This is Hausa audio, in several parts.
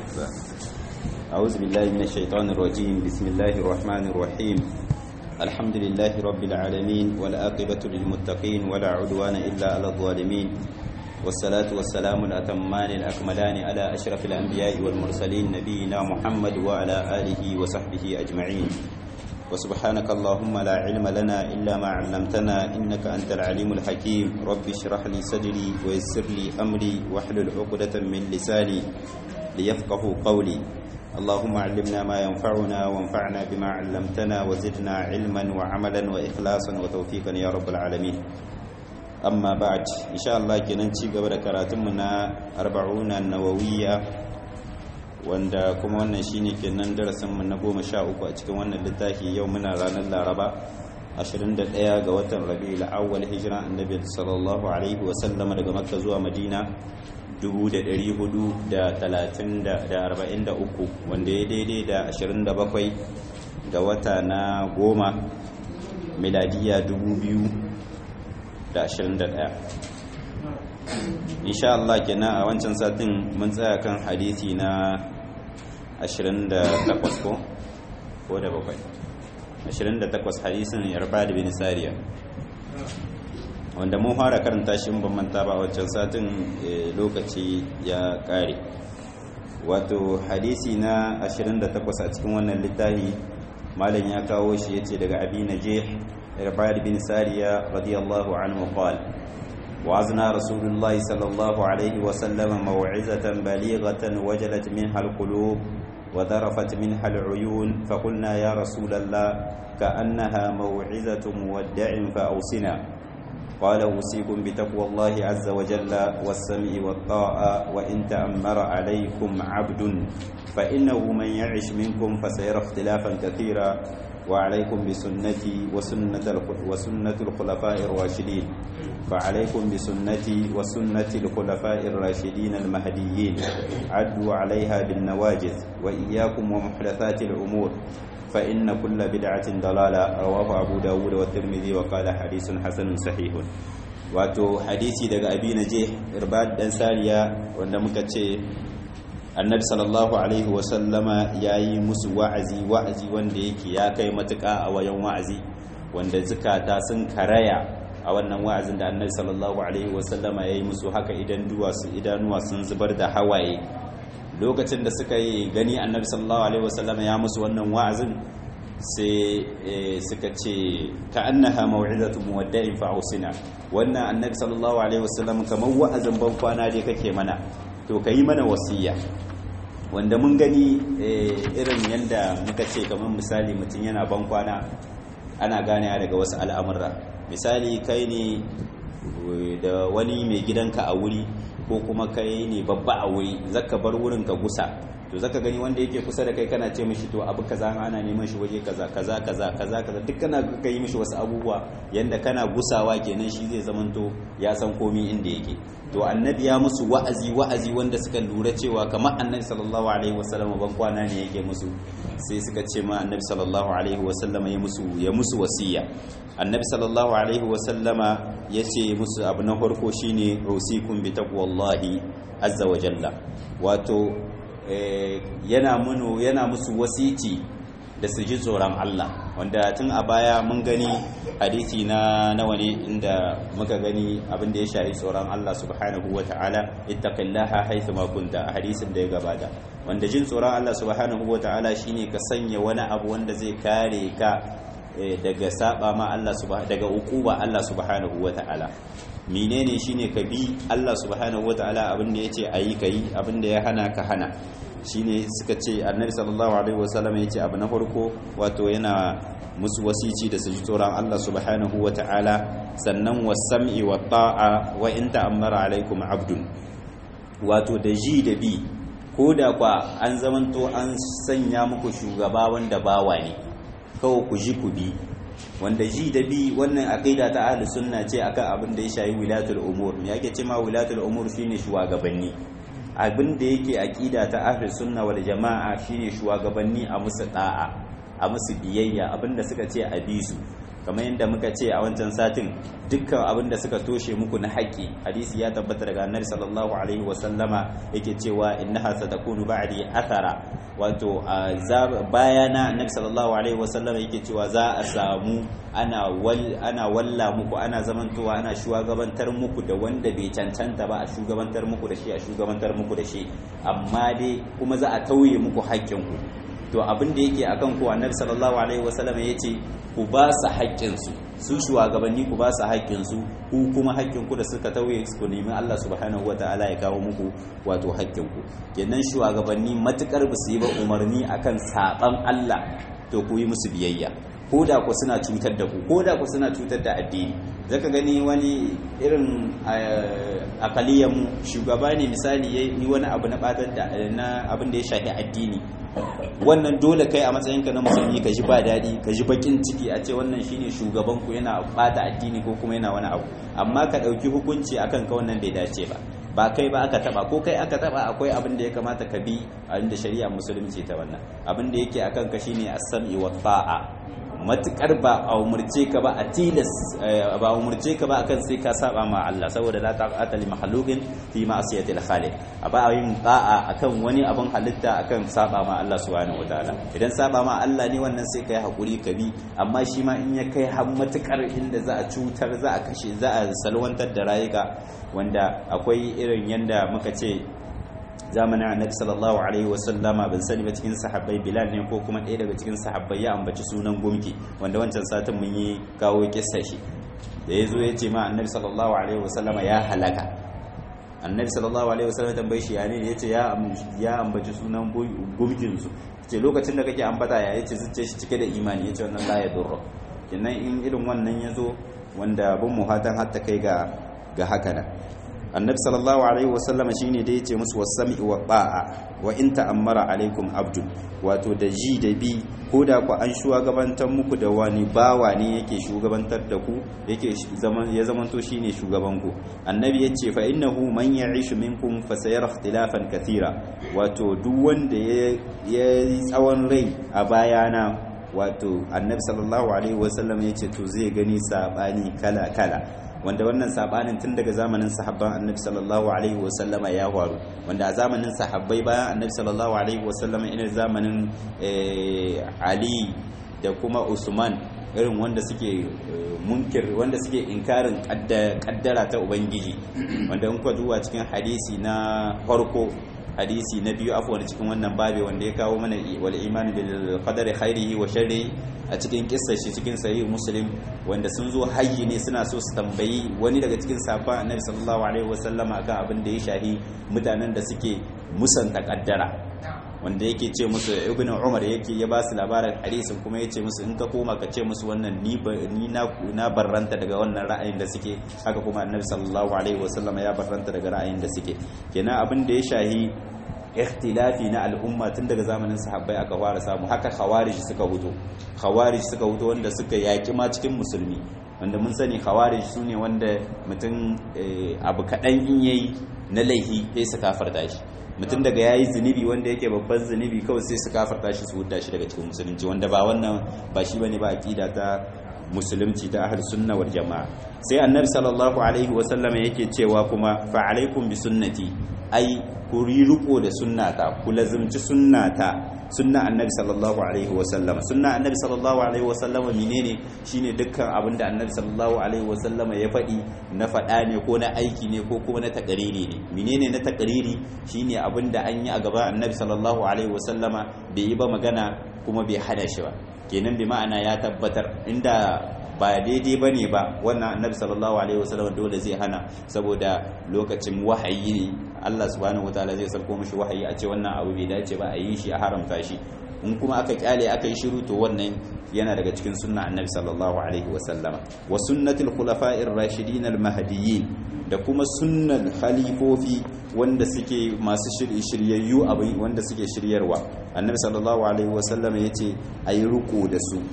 أعوذ بالله من الشيطان الرجيم بسم الله الرحمن الرحيم الحمد لله رب العالمين والآقبة للمتقين ولا عدوان إلا على الظالمين والصلاة والسلام الأتمان الأكملان على أشرف الأنبياء والمرسلين نبينا محمد وعلى آله وصحبه أجمعين وسبحانك اللهم لا علم لنا إلا ما علمتنا إنك أنت العليم الحكيم رب اشرح لي صدري ويسر لي أمري واحلل عقدة من لساني ليفقه قولي اللهم علمنا ما ينفعنا وانفعنا بما علمتنا وزدنا علما وعملا وإخلاصا وتوفيقا يا رب العالمين أما بعد إن شاء الله كننشي قبل كراتمنا أربعون النووية wanda kuma wannan shine kenan darasin mu na goma sha uku a cikin wannan littafi yau muna ranar laraba 21 ga watan rabi'ul awwal hijira annabi sallallahu alaihi wa sallama daga makka zuwa madina 1443 wanda ya daidai da 27 ga wata na goma miladiya 2021 insha Allah kenan a wancan satin mun tsaya kan hadisi na 28 ko ko da bakwai 28 hadisin yarbad bin sariya wanda mun fara karanta shi ban manta ba wancan satin lokaci ya kare wato hadisi na 28 a cikin wannan littafi malam ya kawo shi yace daga abi najih irbad bin sariya radiyallahu anhu qala وعزنا رسول الله صلى الله عليه وسلم موعظة بليغة وجلت منها القلوب وذرفت منها العيون فقلنا يا رسول الله كأنها موعظة مودع فأوصنا قال أوصيكم بتقوى الله عز وجل والسمع والطاعة وإن تأمر عليكم عبد فإنه من يعش منكم فسيرى اختلافا كثيرا وعليكم بسنتي وسنة وسنة الخلفاء الراشدين فعليكم بسنتي وسنة الخلفاء الراشدين المهديين عدوا عليها بالنواجذ وإياكم ومحدثات الأمور فإن كل بدعة ضلالة رواه أبو داود والترمذي وقال حديث حسن صحيح wato hadisi daga abi naje irbad dan sariya wanda muka ce annabi sallallahu alaihi wasallama ya yi musu wa'azi wa'azi wanda yake ya kai matuƙa a wayan wa'azi wanda zukata sun karaya a wannan wa'azin da annabi sallallahu alaihi wasallama ya yi musu haka idan idanuwa sun zubar da hawaye lokacin da suka yi gani annabi sallallahu alaihi wasallama ya musu wannan wa'azin sai suka ce ka annaha mau'izatu muwadda'in fa ausina wannan annabi sallallahu alaihi wasallam kamar wa'azin ban kwana dai kake mana to ka yi mana wasiya wanda mun gani irin yadda muka ce kamar misali mutum yana ban kwana ana gane daga wasu al'amurra misali kai ne da wani mai gidanka a wuri ko kuma kai ne babba a wuri zaka bar wurin ka gusa to zaka gani wanda yake kusa da kai kana ce mishi to abu kaza ana neman shi waje kaza kaza kaza kaza kaza duk kana ga yi mishi wasu abubuwa yanda kana gusawa kenan shi zai zamanto ya san komi inda yake to annabi ya musu wa'azi wa'azi wanda suka lura cewa kamar annabi sallallahu alaihi wasallam ban kwana ne yake musu sai suka ce ma annabi sallallahu alaihi wasallam ya musu ya musu wasiya annabi sallallahu alaihi wasallama ya ce musu abu na farko shine usikum bi taqwallahi azza wa jalla wato yana muno yana musu wasici da su ji tsoron Allah wanda tun a baya mun gani hadisi na nawa ne inda muka gani abin da ya shafi tsoron Allah subhanahu wa ta'ala ittaqillaha haythu ma kunta a hadisin da ya gabata wanda jin tsoron Allah subhanahu wa ta'ala shine ka sanya wani abu wanda zai kare ka daga saba ma Allah daga ukuba Allah subhanahu wa ta'ala menene shine ka bi Allah subhanahu wa ta'ala abin da yace ayi kai abin da ya hana ka hana shine suka ce annabi sallallahu alaihi wasallam ya ce abu na farko wato yana musu wasici da su ji tsoron Allah subhanahu wa ta'ala sannan wasam'i wa ta'a wa in ta'ammara alaikum abdun wato da ji da bi ko da kwa an zamanto an sanya muku shugaba wanda bawa ne kawai ku ji ku bi wanda ji da bi wannan aqida ta ahli sunna ce akan abin da ya shayi wilatul umur me yake ce ma wilatul umur shine shugabanni abin da yake aqida ta ahli sunna wal jama'a shine shugabanni a musu da'a a musu biyayya abinda suka ce a bi su kamar yadda muka ce a wancan satin dukkan abin da suka toshe muku na haƙƙi hadisi ya tabbata daga annabi sallallahu alaihi wasallama yake cewa innaha satakunu ba'di athara wato bayana annabi sallallahu alaihi wasallama yake cewa za a samu ana wal ana walla muku ana zamantowa ana shugabantar muku da wanda bai cancanta ba a shugabantar muku da shi a shugabantar muku da shi amma dai kuma za a tauye muku haƙƙinku to abin da yake akan ku annabi sallallahu alaihi wasallama yace ku ba su haƙƙinsu su shugabanni ku ba su haƙƙinsu ku kuma haƙƙinku da suka tauye ku nemi Allah subhanahu ta'ala ya kawo muku wato haƙƙinku kenan shugabanni matukar ba su yi ba umarni akan saban Allah to ku yi musu biyayya ko da ku suna cutar da ku ko da ku suna cutar da addini zaka gani wani irin akaliyan mu shugaba ne misali yayi wani abu na batar da na abin da ya shafi addini wannan dole kai a matsayinka na musulmi ka ji ba daɗi ka ji bakin ciki a ce wannan shine shugaban ku yana bata addini ko kuma yana wani abu amma ka ɗauki hukunci akan ka wannan bai dace ba ba kai ba aka taba ko kai aka taba akwai abin da ya kamata ka bi a inda shari'a musulunci ta wannan abin da yake akan ka shine as-sam'i wa ta'a matukar ba a umurce ka ba a tilas ba umurce ka ba akan sai ka saba ma Allah saboda la ta'ata li makhluqin fi ma'siyati al-khaliq a ba yin ta'a akan wani abin halitta akan saba ma Allah subhanahu wataala idan saba ma Allah ne wannan sai kai hakuri ka bi amma shi ma in ya kai har matukar inda za a cutar za a kashe za a salwantar da rayuka wanda akwai irin yanda muka ce zamanin annabi sallallahu alaihi wasallama ban sani ba cikin sahabbai bilal ne ko kuma ɗaya daga cikin sahabbai ya ambaci sunan gumki wanda wancan satin mun yi kawo kissa shi da ya zo ya ce ma annabi sallallahu alaihi wasallama ya halaka annabi sallallahu alaihi wasallama tambaye shi ya ne ya ce ya ambaci sunan gumkin su ce lokacin da kake ambata ya yace zuciya shi cike da imani yace wannan la ya durra kenan in irin wannan ya zo wanda bin muhatan hatta kai ga ga haka nan annabi sallallahu alaihi wasallama shine da yace musu wasami wa ba'a wa in ta'ammara alaikum abdul wato da ji da bi ko da ku an shugabantar muku da wani bawa ne yake shugabantar da ku yake zaman ya zamanto shine shugaban ku annabi yace fa innahu man ya'ishu minkum fa sayara ikhtilafan kathira wato duk wanda ya tsawon rai a bayana wato annabi sallallahu alaihi wasallam yace to zai gani sabani kala kala wanda wannan sabanin tun daga zamanin sahabban annabi sallallahu alaihi wasallama ya faru wanda a zamanin sahabbai bayan annabi sallallahu alaihi wasallama ina zamanin ali da kuma usman irin wanda suke munkir wanda suke inkarin kaddara ta ubangiji wanda in ka duba cikin hadisi na farko hadisi na biyu afwan cikin wannan babe wanda ya kawo mana wal imani bil qadari khairihi wa sharrihi a cikin kissar shi cikin sahih muslim wanda sun zo hayyi ne suna so su tambayi wani daga cikin sahabban annabi sallallahu alaihi wasallama akan abin da ya shahi mutanen da suke musanta kaddara wanda yake ce musu ibnu umar yake ya ba su labarin hadisin kuma yace musu in ka koma ka ce musu wannan ni ni na na barranta daga wannan ra'ayin da suke haka kuma annabi sallallahu alaihi wasallama ya barranta daga ra'ayin da suke kenan abin da ya shahi ikhtilafi na al'umma tun daga zamanin sahabbai aka fara samu haka khawarij suka huto khawarij suka huto wanda suka yaki ma cikin musulmi wanda mun sani khawarij sune wanda mutum abu kaɗan in yayi na laihi sai su kafarta shi mutum daga yayi zunubi wanda yake babban zunubi kawai sai su kafarta shi su hudda shi daga cikin musulunci wanda ba wannan ba shi bane ba aqida ta musulunci ta ahlus sunna wal jamaa sai annabi sallallahu alaihi wasallam yake cewa kuma fa alaikum bi sunnati ai ku riko da sunnata ku lazimci sunnata sunna annabi sallallahu alaihi wasallam sunna annabi sallallahu alaihi wasallam menene shine dukkan abin da annabi sallallahu alaihi wasallam ya faɗi na faɗa ne ko na aiki ne ko kuma na takariri ne menene na takariri shine abin da an yi a gaban annabi sallallahu alaihi wasallama bai yi ba magana kuma bai hana shi ba kenan bi ma'ana ya tabbatar inda ba daidai ba ne ba wannan annabi sallallahu alaihi wasallam dole zai hana saboda lokacin wahayi ne Allah subhanahu wataala zai sarko mishi wahayi a ce wannan abu bai dace ba a yi shi a haramta shi in kuma aka kyale aka yi shiru to wannan yana daga cikin sunna annabi sallallahu alaihi wasallam wa sunnatul khulafa'ir rashidin al mahdiyyin da kuma sunnan khalifofi wanda suke masu shiryayyu abin wanda suke shiryarwa annabi sallallahu alaihi wasallam yace ayi ruku da su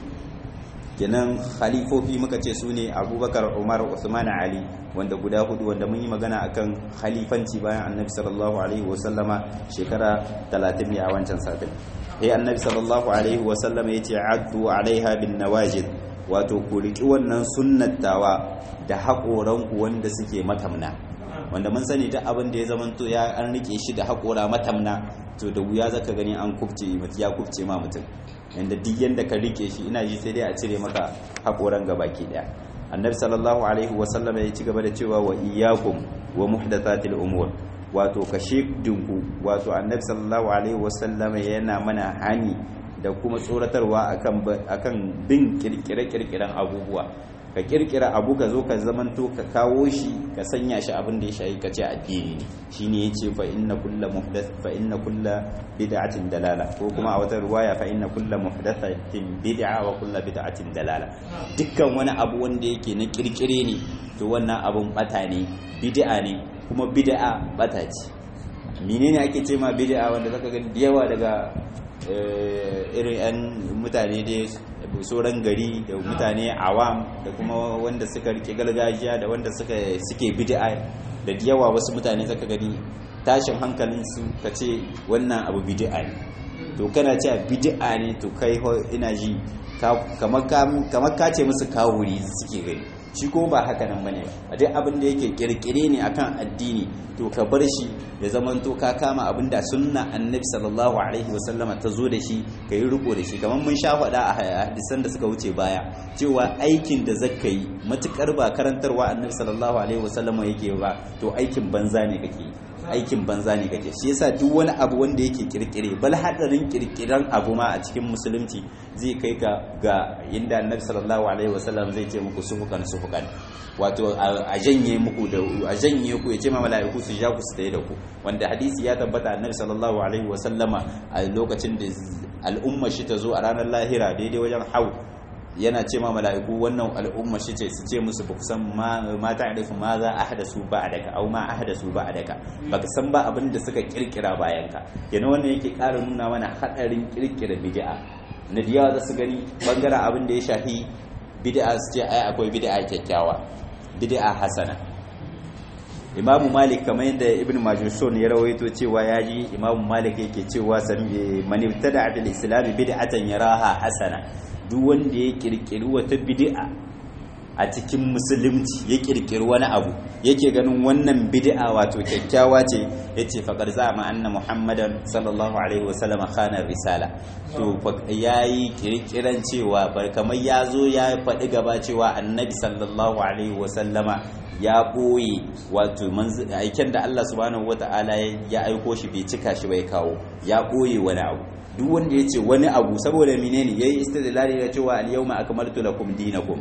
kenan khalifofi muka ce su ne abubakar umar usman ali wanda guda hudu wanda mun yi magana akan khalifanci bayan annabi sallallahu alaihi wasallama shekara 30 ne a wancan satin sai annabi sallallahu alaihi wasallama ya ce addu alaiha bin nawajid wato ku riki wannan sunnatawa da haƙoranku wanda suke matamna wanda mun sani duk abin da ya zamanto ya an rike shi da haƙora matamna to da wuya zaka gani an kubce ya kubce ma mutum yanda duk yanda ka rike shi ina ji sai dai a cire maka haƙoran gabaki daya annabi sallallahu alaihi wa sallam ya ci gaba da cewa wa iyyakum wa muhdathatil umur wato kashe dinku wato annabi sallallahu alaihi wa sallam yana mana hani da kuma tsoratarwa akan akan bin kirkire-kirkiren abubuwa ka kirkira abu ka zo ka zamanto ka kawo shi ka sanya shi abin da ya shayi ka ce addini ne shine yace fa inna kullu muhdath fa inna kullu bid'atin dalala ko kuma a wata ruwaya fa inna kullu muhdathatin bid'a wa kullu bid'atin dalala dukkan wani abu wanda yake na kirkire ne to wannan abun bata ne bid'a ne kuma bid'a bata ce menene ake ce ma bid'a wanda zaka ga yawa daga irin 'yan mutane dai sauran gari da mutane awam da kuma wanda suka rike gargajiya da wanda suka suke bid'a da yawa wasu mutane zaka gani tashin hankalin su ka ce wannan abu bid'a ne to kana cewa bid'a ne to kai ina ji kamar ka ce musu kawuri suke gani shi ko ba haka nan bane a duk abin da yake kirkire ne akan addini to ka bar shi ya zaman to ka kama abin da sunna annabi sallallahu alaihi wasallama ta zo da shi ka yi riko da shi kamar mun sha faɗa a hadisan da suka wuce baya cewa aikin da zaka yi matukar ba karantarwa annabi sallallahu alaihi wasallama yake ba to aikin banza ne kake aikin banza ne kake shi yasa duk wani abu wanda yake kirkire bal hadarin kirkiran abu ma a cikin musulunci zai kai ka ga inda annabi sallallahu alaihi wasallam zai ce muku sufukan sufukan wato a janye muku da a janye ku ya ce ma mala'iku su ja ku su tsaye da ku wanda hadisi ya tabbata annabi sallallahu alaihi wasallama a lokacin da al'umma shi ta zo a ranar lahira daidai wajen hau yana ce ma mala'iku wannan al'umma shi ce su ce musu ba kusan ma ta arifu ma za a hada su ba a daga au ma a hada su ba a daga ba ka san ba abin da suka kirkira bayan ka yana wannan yake ƙara nuna mana haɗarin kirkira bid'a na diya za su gani bangaren abin da ya shafi bid'a su ce ai akwai bid'a kyakkyawa bid'a hasana imamu malik kamar yadda ibn majushon ya rawaito cewa ya ji imamu malik yake cewa man ibtada bil islam bid'atan yaraha hasana duk wanda ya kirkiri wata bid'a a cikin musulunci ya kirkiri wani abu yake ganin wannan bid'a wato kyakkyawa ce yace faqad zama anna muhammadan sallallahu alaihi wasallam khana risala to yayi kirkiran cewa bar kamar yazo ya faɗi gaba cewa annabi sallallahu alaihi wasallama ya ɓoye wato aiken da Allah subhanahu wata'ala ya aiko shi bai cika shi bai kawo ya ɓoye wani abu duk wanda ya ce wani abu saboda menene yayi istidlali da cewa al-yawma akmaltu lakum dinakum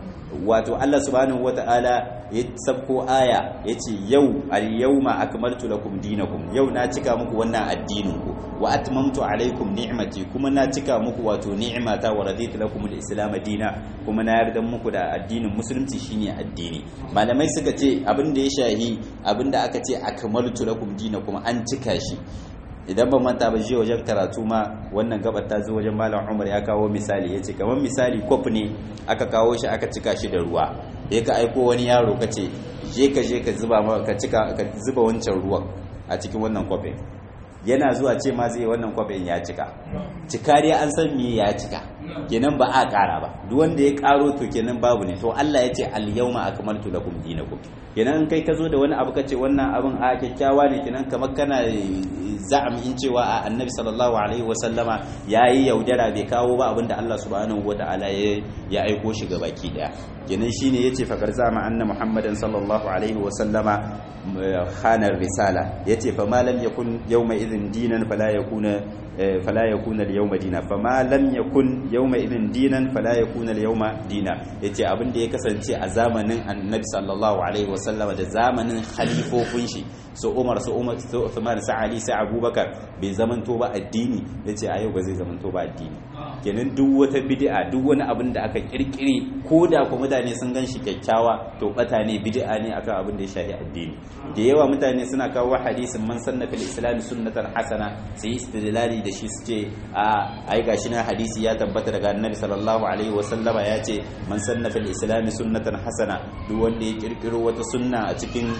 wato Allah subhanahu wata'ala ya sabko aya yace yau al-yawma akmaltu lakum dinakum yau na cika muku wannan addinin ku wa atmamtu alaikum ni'mati kuma na cika muku wato ni'mata wa raditu lakum al-islam dina kuma na yarda muku da addinin musulunci shine addini malamai suka ce abin da ya shahi abin da aka ce akmaltu lakum dinakum an cika shi idan ban manta ba jiya wajen karatu ma wannan gabar ta zo wajen malam umar ya kawo misali ya ce kamar misali kwaf ne aka kawo shi aka cika shi da ruwa ya ka aiko wani yaro ka ce je ka je ka zuba ka cika ka zuba wancan ruwan a cikin wannan kwafin yana zuwa ce ma zai wannan kwafin ya cika cika dai an san me ya cika kenan ba a kara ba duk wanda ya karo to kenan babu ne to Allah ya ce al yawma akmaltu lakum dinakum kenan kai ka zo da wani abu kace wannan abin a kyakkyawa ne kenan kamar kana za'am in cewa a annabi sallallahu alaihi wasallama yayi yaudara bai kawo ba abinda Allah subhanahu wataala ya ya aiko shi ga baki daya kenan shine yace fakar zama anna muhammadan sallallahu alaihi wasallama khanar risala yace fa ma lam yakun yawma idhin dinan fala yakuna fala yakuna al-yawma dina fama lam yakun yawma idhin dinan fala yakuna al-yawma dina yace abin da ya kasance a zamanin annabi sallallahu alaihi wasallama da zamanin khalifofin shi su Umar su Umar su Uthman su Ali su Abubakar bai zamanto ba addini yace a yau ba zai zamanto ba addini kenan duk wata bid'a duk wani abin da aka kirkire ko da kuma mutane sun gan shi kyakkyawa to bata ne bid'a ne akan abin da ya shafi addini da yawa mutane suna kawo hadisin man sanna fil islam sunnatan hasana sai istidlali da shi suke a ai gashi na hadisi ya tabbata daga annabi sallallahu alaihi wa sallama ya ce man sanna fil islam sunnatan hasana duk wanda ya kirkiro wata sunna a cikin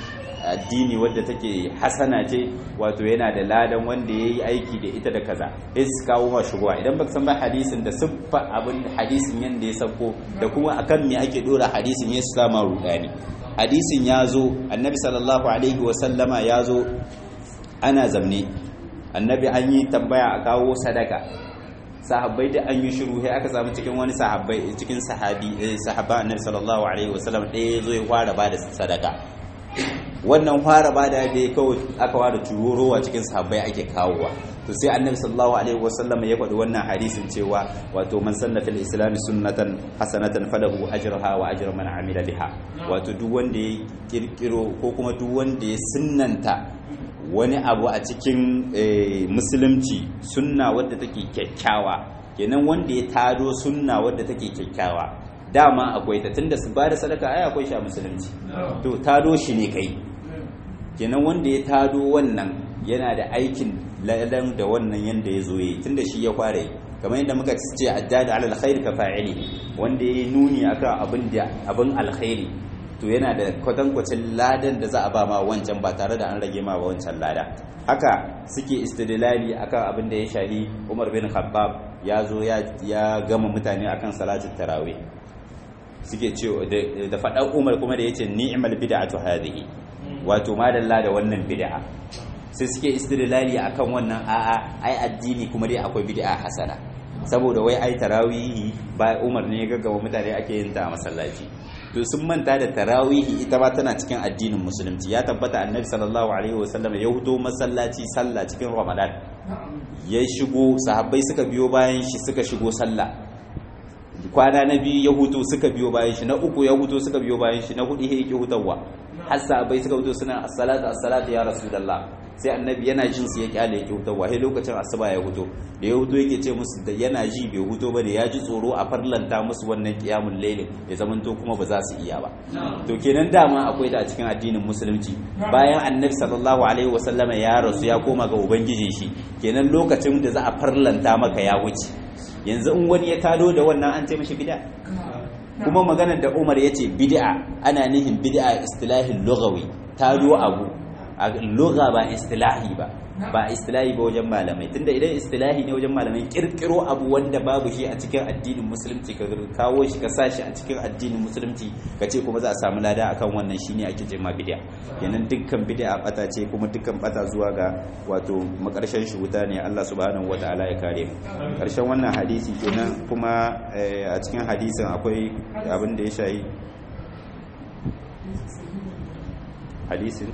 addini wadda take hasana ce wato yana da ladan wanda ya yi aiki da ita da kaza sai su kawo ma shubuwa idan baka san ba hadisin da siffa abin hadisin yanda ya sauko da kuma akan me ake dora hadisin ya sama rudani hadisin ya zo annabi sallallahu alaihi wa sallama ya zo ana zamne annabi an yi tambaya a kawo sadaka sahabbai da an yi shiru sai aka samu cikin wani sahabbai cikin sahabi sahaba annabi sallallahu alaihi wasallam ɗaya zo ya fara ba da sadaka wannan fara ba da ya kawai aka fara tururowa cikin sahabbai ake kawowa to sai annabi sallallahu alaihi wasallam ya faɗi wannan hadisin cewa wato man sanna fil islam sunnatan hasanatan falahu ajruha wa ajru man amila biha wato duk wanda ya kirkiro ko kuma duk wanda ya sunnanta wani abu a cikin musulunci sunna wadda take kyakkyawa kenan wanda ya tado sunna wadda take kyakkyawa dama akwai ta tunda su bada sadaka ai akwai shi a musulunci to tado shi ne kai kenan wanda ya tado wannan yana da aikin ladan da wannan yanda ya zo yi tunda shi ya fara yi kamar yadda muka ce addada alal khair ka fa'ili wanda ya nuni akan abin da abin alkhairi to yana da kwatankwacin ladan da za a ba ma wancan ba tare da an rage ma ba wancan lada haka suke istidlali akan abin da ya shahi Umar bin Khattab ya zo ya gama mutane akan salatul tarawih suke ce da faɗan Umar kuma da yace ni'mal bid'atu hadhihi wato madalla da wannan bid'a sai suke istidlali akan wannan a'a ai addini kuma dai akwai bid'a hasana saboda wai ai tarawihi ba Umar ne ya gaggawa mutane ake yin ta a masallaci to sun manta da tarawihi ita ba tana cikin addinin musulunci ya tabbata annabi sallallahu alaihi wasallam ya hudo masallaci sallah cikin ramadan ya shigo sahabbai suka biyo bayan shi suka shigo sallah kwana na biyu ya hutu suka biyo bayan shi na uku ya hutu suka biyo bayan shi na hudu ya yake hutawa har sahabbai suka hutu suna as-salatu as-salatu ya rasulullah sai annabi yana jin su ya kyale yake hutawa sai lokacin asuba ya huto da ya huto yake ce musu da yana ji bai huto ba da ya ji tsoro a farlanta musu wannan qiyamul layl ya zamanto kuma ba za su iya ba to kenan dama akwai ta a cikin addinin musulunci bayan annabi sallallahu alaihi wasallama ya rasu ya koma ga ubangijin shi kenan lokacin da za a farlanta maka ya wuce yanzu in wani ya tado da wannan an ce mishi bid'a kuma maganar da Umar yace bid'a ana nihin bid'a istilahin lughawi tado abu a lugha ba istilahi ba ba istilahi ba wajen malamai tunda idan istilahi ne wajen malamai kirkiro abu wanda babu shi a cikin addinin musulunci ka kawo shi ka sashi a cikin addinin musulunci ka ce kuma za a samu lada akan wannan shine ake ce ma bid'a kenan dukkan bid'a bata ce kuma dukkan bata zuwa ga wato makarshen shi wuta ne Allah subhanahu wataala ya kare mu karshen wannan hadisi kenan kuma a cikin hadisin akwai abin da ya shayi hadisin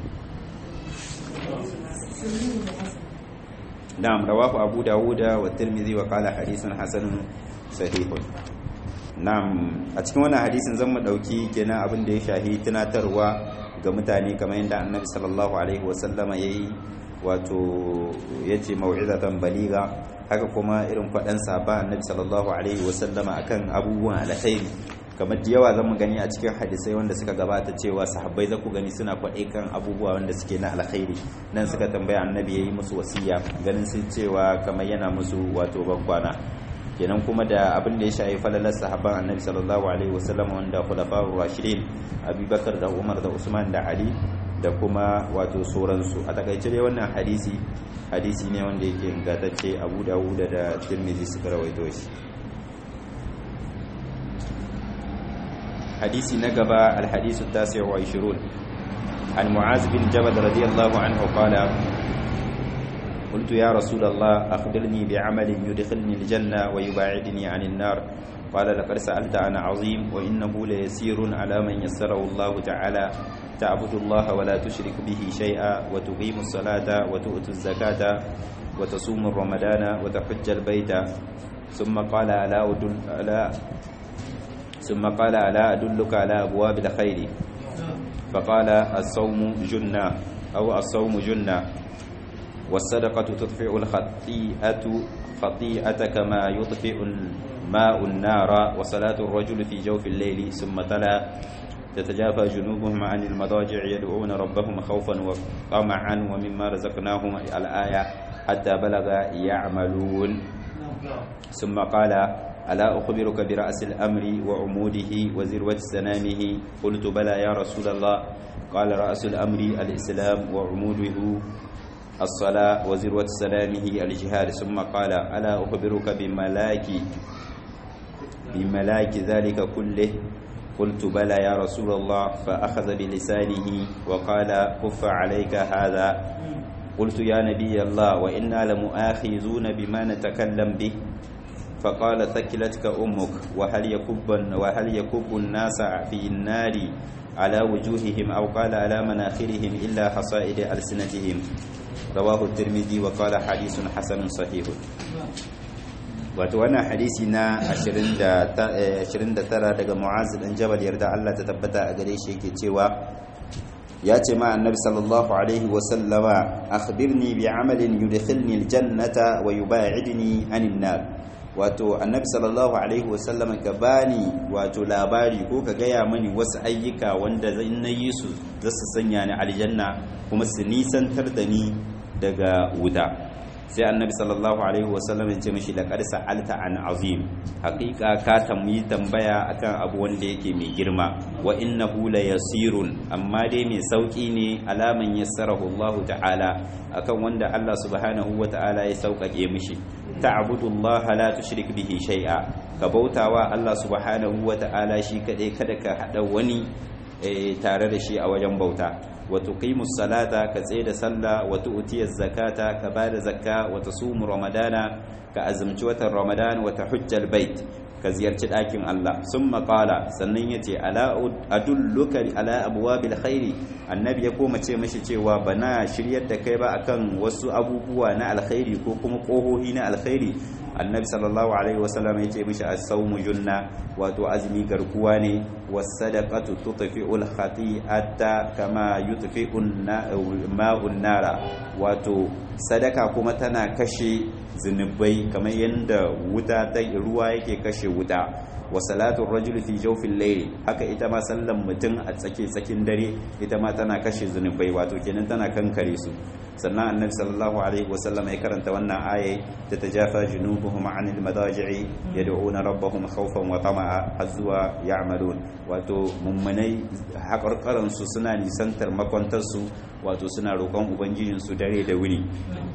نعم رواه أبو داود والترمذي وقال حديث حسن صحيح نعم أتكلم وانا حديث زم دوكي كنا أبن دي شاهي تناتروا ga mutane kamar yadda annabi sallallahu alaihi wasallam yayi wato yace mau'izatan baliga haka kuma irin fadan saba annabi sallallahu alaihi wasallama akan abubuwan alkhairi kamar da yawa zan gani a cikin hadisai wanda suka gabata cewa sahabbai za ku gani suna kwaɗe kan abubuwa wanda suke na alkhairi nan suka tambaya annabi ya yi musu wasiya ganin sun cewa kamar yana musu wato bankwana kenan kuma da abin da ya shafi falalar sahabban annabi sallallahu alaihi wasallam wanda khulafa'ur rashidin abubakar da umar da usman da ali da kuma wato sauransu a takaice dai wannan hadisi hadisi ne wanda yake ingantacce abu dawud da tirmidhi suka rawaito shi حديث نقبة الحديث التاسع وعشرون عن معاذ بن جبل رضي الله عنه قال قلت يا رسول الله أخبرني بعمل يدخلني الجنة ويباعدني عن النار قال لقد سألت عن عظيم وإنه ليسير على من يسره الله تعالى تعبد الله ولا تشرك به شيئا وتقيم الصلاة وتؤتي الزكاة وتصوم رمضان وتحج البيت ثم قال ألا أدل ألا ثم قال ألا أدلك على أبواب الخير فقال الصوم جنة أو الصوم جنة والصدقة تطفئ الخطيئة خطيئة كما يطفئ الماء النار وصلاة الرجل في جوف الليل ثم تلا تتجافى جنوبهم عن المضاجع يدعون ربهم خوفا وطمعا ومما رزقناهم الآية حتى بلغ يعملون ثم قال ألا أخبرك برأس الأمر وعموده وذروة سنامه قلت بلى يا رسول الله قال رأس الأمر الإسلام وعموده الصلاة وذروة سلامه الجهاد ثم قال ألا أخبرك بملاك بملاك ذلك كله قلت بلى يا رسول الله فأخذ بلسانه وقال كف عليك هذا قلت يا نبي الله وإنا لمؤاخذون بما نتكلم به فقال ثكلتك أمك وهل يكب وهل يكب الناس في النار على وجوههم أو قال على مناخرهم إلا حصائد ألسنتهم رواه الترمذي وقال حديث حسن صحيح wato wannan hadisi na 29 daga mu'az dan jabal yarda Allah ta tabbata a gare shi yake cewa ya ce ma annabi sallallahu alaihi wa sallama akhbirni bi amalin yudkhilni aljannata wa yubaidni anin nar wato annabi sallallahu alaihi wa sallama ka bani wato labari ko ka gaya mani wasu ayyuka wanda zan nayi su za su sanya ni aljanna kuma su nisantar da ni daga wuta sai annabi sallallahu alaihi wasallam ya ce mishi laqad sa'alta an azim haqiqa ka tamyi tambaya akan abu wanda yake mai girma wa innahu la yasirun amma dai mai sauki ne alaman yassarahu Allah ta'ala akan wanda Allah subhanahu wa ta'ala ya sauƙaƙe mishi ta'budullaha la tushrik bihi shay'a ka bautawa Allah subhanahu wa ta'ala shi kadai kada ka hada wani tare da shi a wajen bauta wa tuqimus salata ka tsaye da sallah wa tu'tiyaz zakata ka bada zakka wa tasumu ramadana ka azumci watan ramadan wa tahujjal bait ka ziyarci ɗakin Allah sun maƙala sannan ya ce ala adulluka ala abuwabil khairi annabi ya koma ce mashi cewa bana shiryar da kai ba akan wasu abubuwa na alkhairi ko kuma ƙohohi na alkhairi annabi sallallahu alaihi wasallam ya ce mishi as-sawmu junna wato azumi garkuwa ne was-sadaqatu tutfi'ul khati'ata kama yutfi'u ma'un nara wato sadaka kuma tana kashe zunubai kamar yadda wuta ta ruwa yake kashe wuta wa salatu rajul fi jawfil layl haka ita ma sallan mutum a tsake tsakin dare ita ma tana kashe zunubai wato kenan tana kankare su sannan annabi sallallahu alaihi wasallam ya karanta wannan aya ta tajafa junubuhum anil madaji'i yad'una rabbahum khawfan wa tama'a azwa ya'malun wato mummunai hakarkaran su suna nisantar makwantar su wato suna roƙon ubangijin su dare da wuni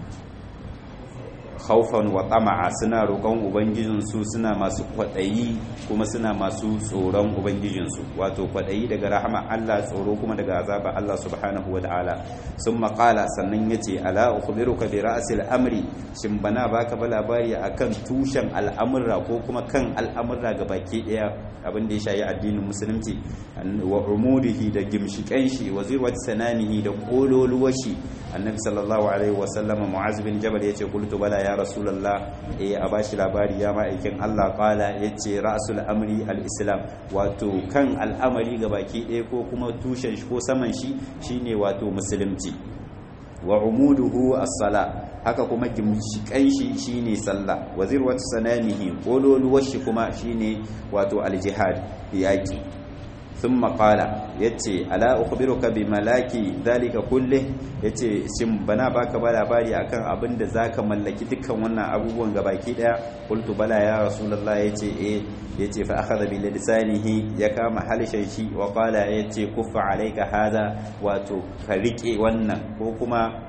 haufan wa tama'a suna roƙon ubangijinsu suna masu kwaɗayi kuma suna masu tsoron ubangijinsu wato kwaɗayi daga rahama Allah tsoro kuma daga azaba Allah subhanahu wa ta'ala sun maƙala sannan ya ce ala ukhbiruka bi ra'sil amri shin bana baka ba labari akan tushen al'amurra ko kuma kan al'amurra ga baki ɗaya abin da ya shayi addinin musulunci wa umudihi da gimshiƙan shi wa zirwat sanamihi da kololuwar shi annabi sallallahu alaihi wa sallama mu'az bin jabal yace qultu bala ya rasulullah eh a bashi labari ya ma'aikin Allah qala yace ra'sul amri al-islam wato kan al'amari ga baki ɗaya ko kuma tushen shi ko saman shi shine wato musulunci wa umuduhu as-sala haka kuma gimshikan shi shine sallah wa zirwat sanamihi kololuwar shi kuma shine wato al-jihad yaki ثم قال yace ala ukhbiruka bi malaki zalika kulle yace shin bana baka ba labari akan abin da zaka mallaki dukkan wannan abubuwan gabaki daya qultu bala ya rasulullah yace eh yace fa akhadha bi lisanihi ya kama halishan shi wa qala yace kuffa alayka hada wato ka rike wannan ko kuma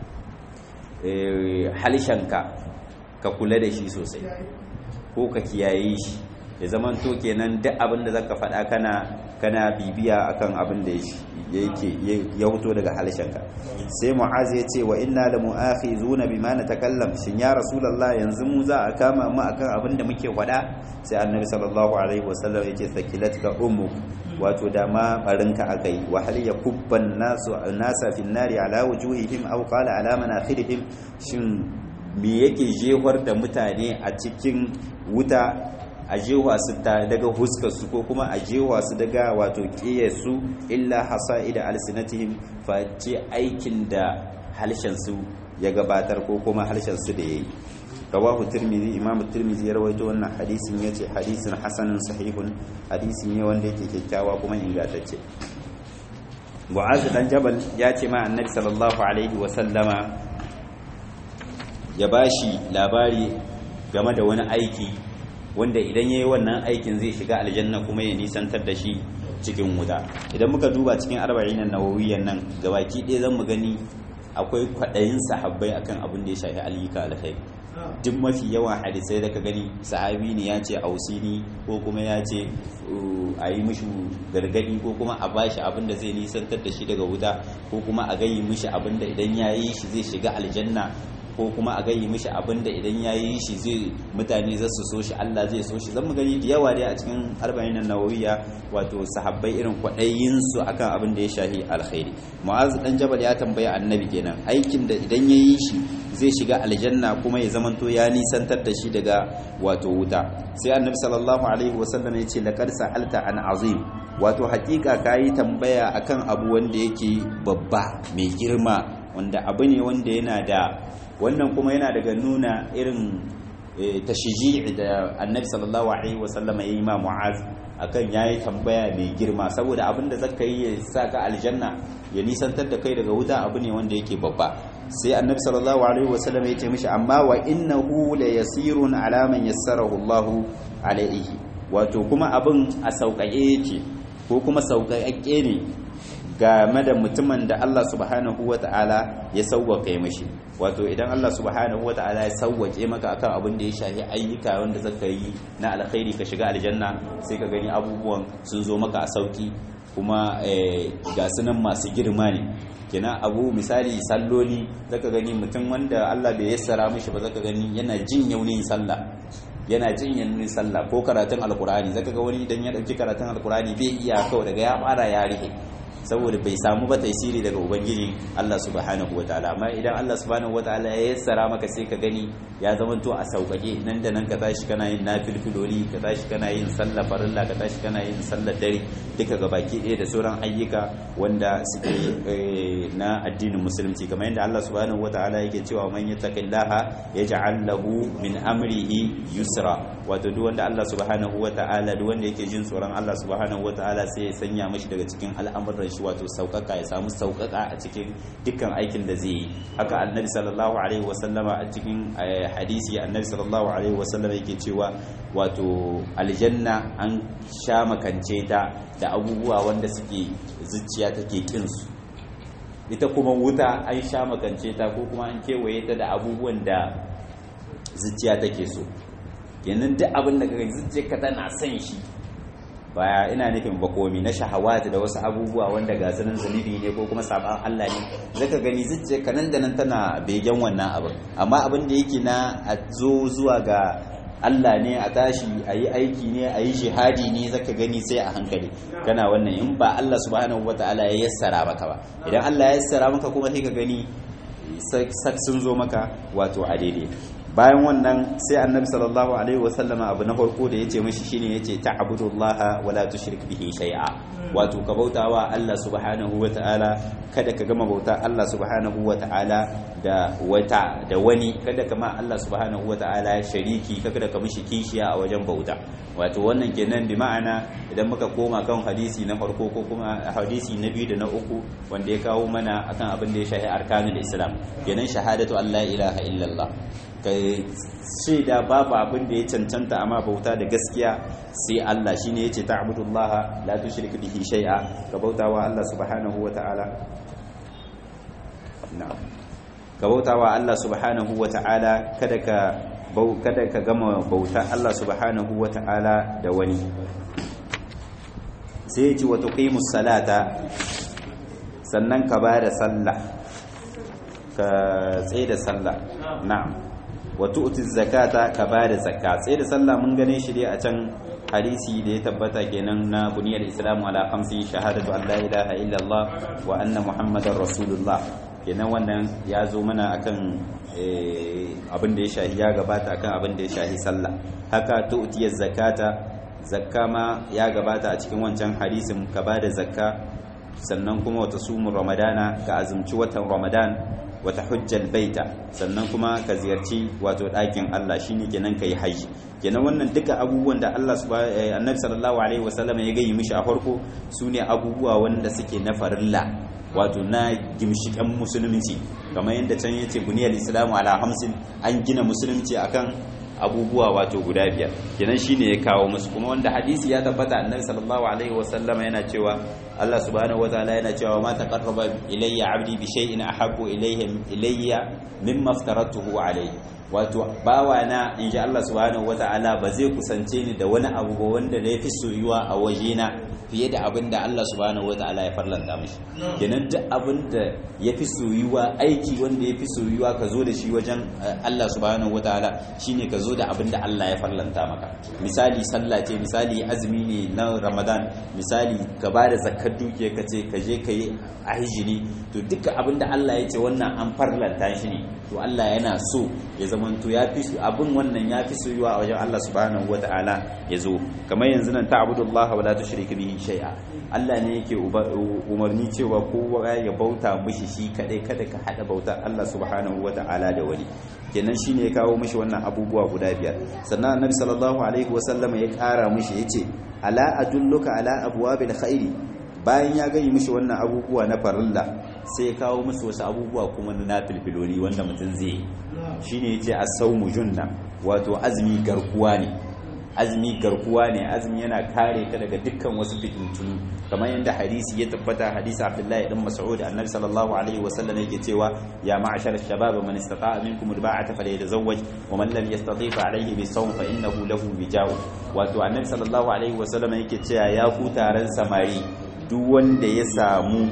eh halishanka ka kula da shi sosai ko ka kiyaye shi ya zaman to kenan duk abin da zaka faɗa kana kana bibiya akan abin da yake ya fito daga halshenka sai mu'az ya ce wa inna la mu'akhizuna bima natakallam shin ya rasulullah yanzu mu za a kama mu akan abin da muke faɗa sai annabi sallallahu alaihi wasallam yake sakilatka ummuk wato da ma barinka akai wa hal yakubban nasu nasa fi nari ala wujuhihim aw qala ala manakhirihim shin me yake jehwar da mutane a cikin wuta a jewa su daga huskarsu ko kuma a jewa su daga wato su illa hasa'ida alsinatihim face aikin da halshensu ya gabatar ko kuma halshensu da yayi rawahu tirmidhi imam tirmidhi ya rawaito wannan hadisin yace hadisin hasanun sahihun hadisi ne wanda yake kyakkyawa kuma ingantacce Mu'az dan Jabal ya ce ma Annabi sallallahu alaihi wa sallama ya bashi labari game da wani aiki wanda idan yayi wannan aikin zai shiga aljanna kuma ya nisantar da shi cikin wuta idan muka duba cikin arba'in nawawiyyan nan gabaki ɗaya zan mu gani akwai kwaɗayin sahabbai akan abin da ya shafi ayyuka alkhairi duk mafi yawan hadisai da ka gani sahabi ne ya ce ausini ko kuma ya ce a yi mishi gargadi ko kuma a bashi abin da zai nisantar da shi daga wuta ko kuma a gayi mishi abin da idan ya yi shi zai shiga aljanna ko kuma a gayi mishi abin da idan ya yi shi zai mutane za su so shi Allah zai so shi zan mu gani da yawa dai a cikin arba'in nawawiya wato sahabbai irin kwaɗayin su akan abin da ya shahi alkhairi mu'az dan jabal ya tambaya annabi kenan aikin da idan ya yi shi zai shiga aljanna kuma ya zamanto ya nisantar da shi daga wato wuta sai annabi sallallahu alaihi wasallam ya ce laqad sa'alta an azim wato hakika kayi tambaya akan abu wanda yake babba mai girma wanda abu ne wanda yana da wannan kuma yana daga nuna irin tashiji da annabi sallallahu alaihi wasallam ya yi ma mu'az akan yayi tambaya mai girma saboda abin da zaka yi ya saka aljanna ya nisantar da kai daga wuta abu ne wanda yake babba sai annabi sallallahu alaihi wasallam ya ce mishi amma wa innahu la yasirun ala man yassarahu Allah alaihi wato kuma abin a sauƙaƙe yake ko kuma sauƙaƙe ne game da mutumin da Allah subhanahu wata'ala ya sauwaƙe mishi wato idan Allah subhanahu wata'ala ya sauwaƙe maka akan abin da ya shafi ayyuka wanda zaka yi na alkhairi ka shiga aljanna sai ka gani abubuwan sun zo maka a sauki kuma ga sunan masu girma ne kina abu misali salloli zaka gani mutum wanda Allah bai yassara mishi ba zaka gani yana jin yaunin sallah yana jin yaunin sallah ko karatun alkurani zaka ga wani idan ya dauki karatun alkurani bai iya kawai daga ya fara ya rihe saboda bai samu ba taisiri daga ubangiji Allah subhanahu wataala amma idan Allah subhanahu wataala ya yassara maka sai ka gani ya zama to a sauƙaƙe nan da nan ka tashi kana yin nafilfiloli ka tashi kana yin sallar farilla ka tashi kana yin sallar dare duka ga baki ɗaya da sauran ayyuka wanda suke na addinin musulunci kamar yadda Allah subhanahu wataala yake cewa man yattaqillaha yaj'al lahu min amrihi yusra wato duk wanda Allah subhanahu wataala duk wanda yake jin tsoron Allah subhanahu wataala sai ya sanya mashi daga cikin al'amuran shi wato sauƙaƙa ya samu sauƙaƙa a cikin dukkan aikin da zai yi haka annabi sallallahu alaihi wasallama a cikin hadisi annabi sallallahu alaihi wasallama yake cewa wato aljanna an sha makance ta da abubuwa wanda suke zuciya take kin su ita kuma wuta an sha makance ta ko kuma an kewaye ta da abubuwan da zuciya take so kenan duk abin da kaga zuciyarka tana son shi baya ina nufin bakomi na shahawati da wasu abubuwa wanda ga sunan zunubi ne ko kuma saban Allah ne zaka gani zuciya nan da nan tana begen wannan abin amma abin da yake na a zo zuwa ga Allah ne a tashi a yi aiki ne a yi jihadi ne zaka gani sai a hankali kana wannan in ba Allah subhanahu wataala ya yassara maka ba idan Allah ya yassara maka kuma sai ka gani sun zo maka wato a daidai bayan wannan sai annabi sallallahu alaihi wasallam abu na farko da yace mishi shine yace ta'budullaha wala tushrik bihi shay'a wato ka bautawa Allah subhanahu wataala kada ka gama bauta Allah subhanahu wataala da wata da wani kada ka ma Allah subhanahu wataala shariki kada ka mishi kishiya a wajen bauta wato wannan kenan bi ma'ana idan muka koma kan hadisi na farko ko kuma hadisi na biyu da na uku wanda ya kawo mana akan abin da ya shahi arkanul islam kenan shahadatu an la ilaha illallah ka shaida babu abin da ya cancanta amma bauta da gaskiya sai Allah shine yace ta'budullaha la tushrik bihi shay'a ka bautawa Allah subhanahu wata'ala na'am ka bautawa Allah subhanahu wata'ala kada ka kada ka gama bauta Allah subhanahu wata'ala da wani sai yace wa tuqimus salata sannan ka bada sallah ka tsaye da sallah na'am wa tu'ti zakata ka bada zakka sai da sallah mun gane shi dai a can hadisi da ya tabbata kenan na buniyar islamu ala khamsi shahadatu an la ilaha illallah wa anna muhammadar rasulullah kenan wannan ya zo mana akan abin da ya shahi ya gabata akan abin da ya shahi sallah haka tu'ti zakata zakka ma ya gabata a cikin wancan hadisin ka bada zakka sannan kuma wata sumun ramadana ka azumci watan ramadan wata hujjal baita sannan kuma ka ziyarci wato ɗakin Allah shine kenan kai haji kenan wannan duka abubuwan da Allah annabi sallallahu alaihi wasallam ya gayi mishi a farko sune abubuwa wanda suke na farilla wato na gimshikan musulunci kamar yadda can yace buniyal islamu ala hamsin an gina musulunci akan abubuwa wato guda biyar kenan shine ya kawo musu kuma wanda hadisi ya tabbata annabi sallallahu alaihi wasallam yana cewa Allah subhanahu wataala yana cewa ma taqarraba ilayya abdi bi shay'in ahabbu ilayhi ilayya mimma aftaratuhu alayhi wato bawana in ji Allah subhanahu wata'ala ba zai kusance ni da wani abu ba wanda ya fi soyuwa a wajena fiye da abin da Allah subhanahu wata'ala ya farlanta mishi kenan duk abin da ya fi soyuwa aiki wanda ya fi soyuwa ka zo da shi wajen Allah subhanahu wata'ala shine ka zo da abin da Allah ya farlanta maka misali sallah ce misali azumi ne na Ramadan misali ka ba da zakkar dukiya ka ce ka je ka yi ahijini to duka abin da Allah ya ce wannan an farlanta shi ne to Allah yana so ya zamanto ya fi abin wannan ya fi soyuwa a wajen Allah subhanahu wata'ala ya zo kamar yanzu nan ta'budullah wa la tushriku bihi shay'a Allah ne yake umarni cewa kowa ya bauta mishi shi kadai kada ka hada bautar Allah subhanahu wata'ala da wani kenan shine ya kawo mishi wannan abubuwa guda biyar sannan annabi sallallahu alaihi wasallam ya kara mishi yace ala adulluka ala abwabil khairi bayan ya gani mishi wannan abubuwa na farilla sai ya kawo musu wasu abubuwa kuma na filfiloli wanda mutum zai yi shi ne ce a saumu junna wato azumi garkuwa ne azumi garkuwa ne azumi yana kare ka daga dukkan wasu fitintunu kamar yadda hadisi ya tabbata hadisi abdullahi dan mas'ud annabi sallallahu alaihi wasallam yake cewa ya ma'ashar shabab man istata'a minkum alba'ata falyatazawwaj wa man lam yastati' fa alayhi bisawm fa innahu lahu bija'u wato annabi sallallahu alaihi wasallam yake cewa ya ku taron samari duk wanda ya samu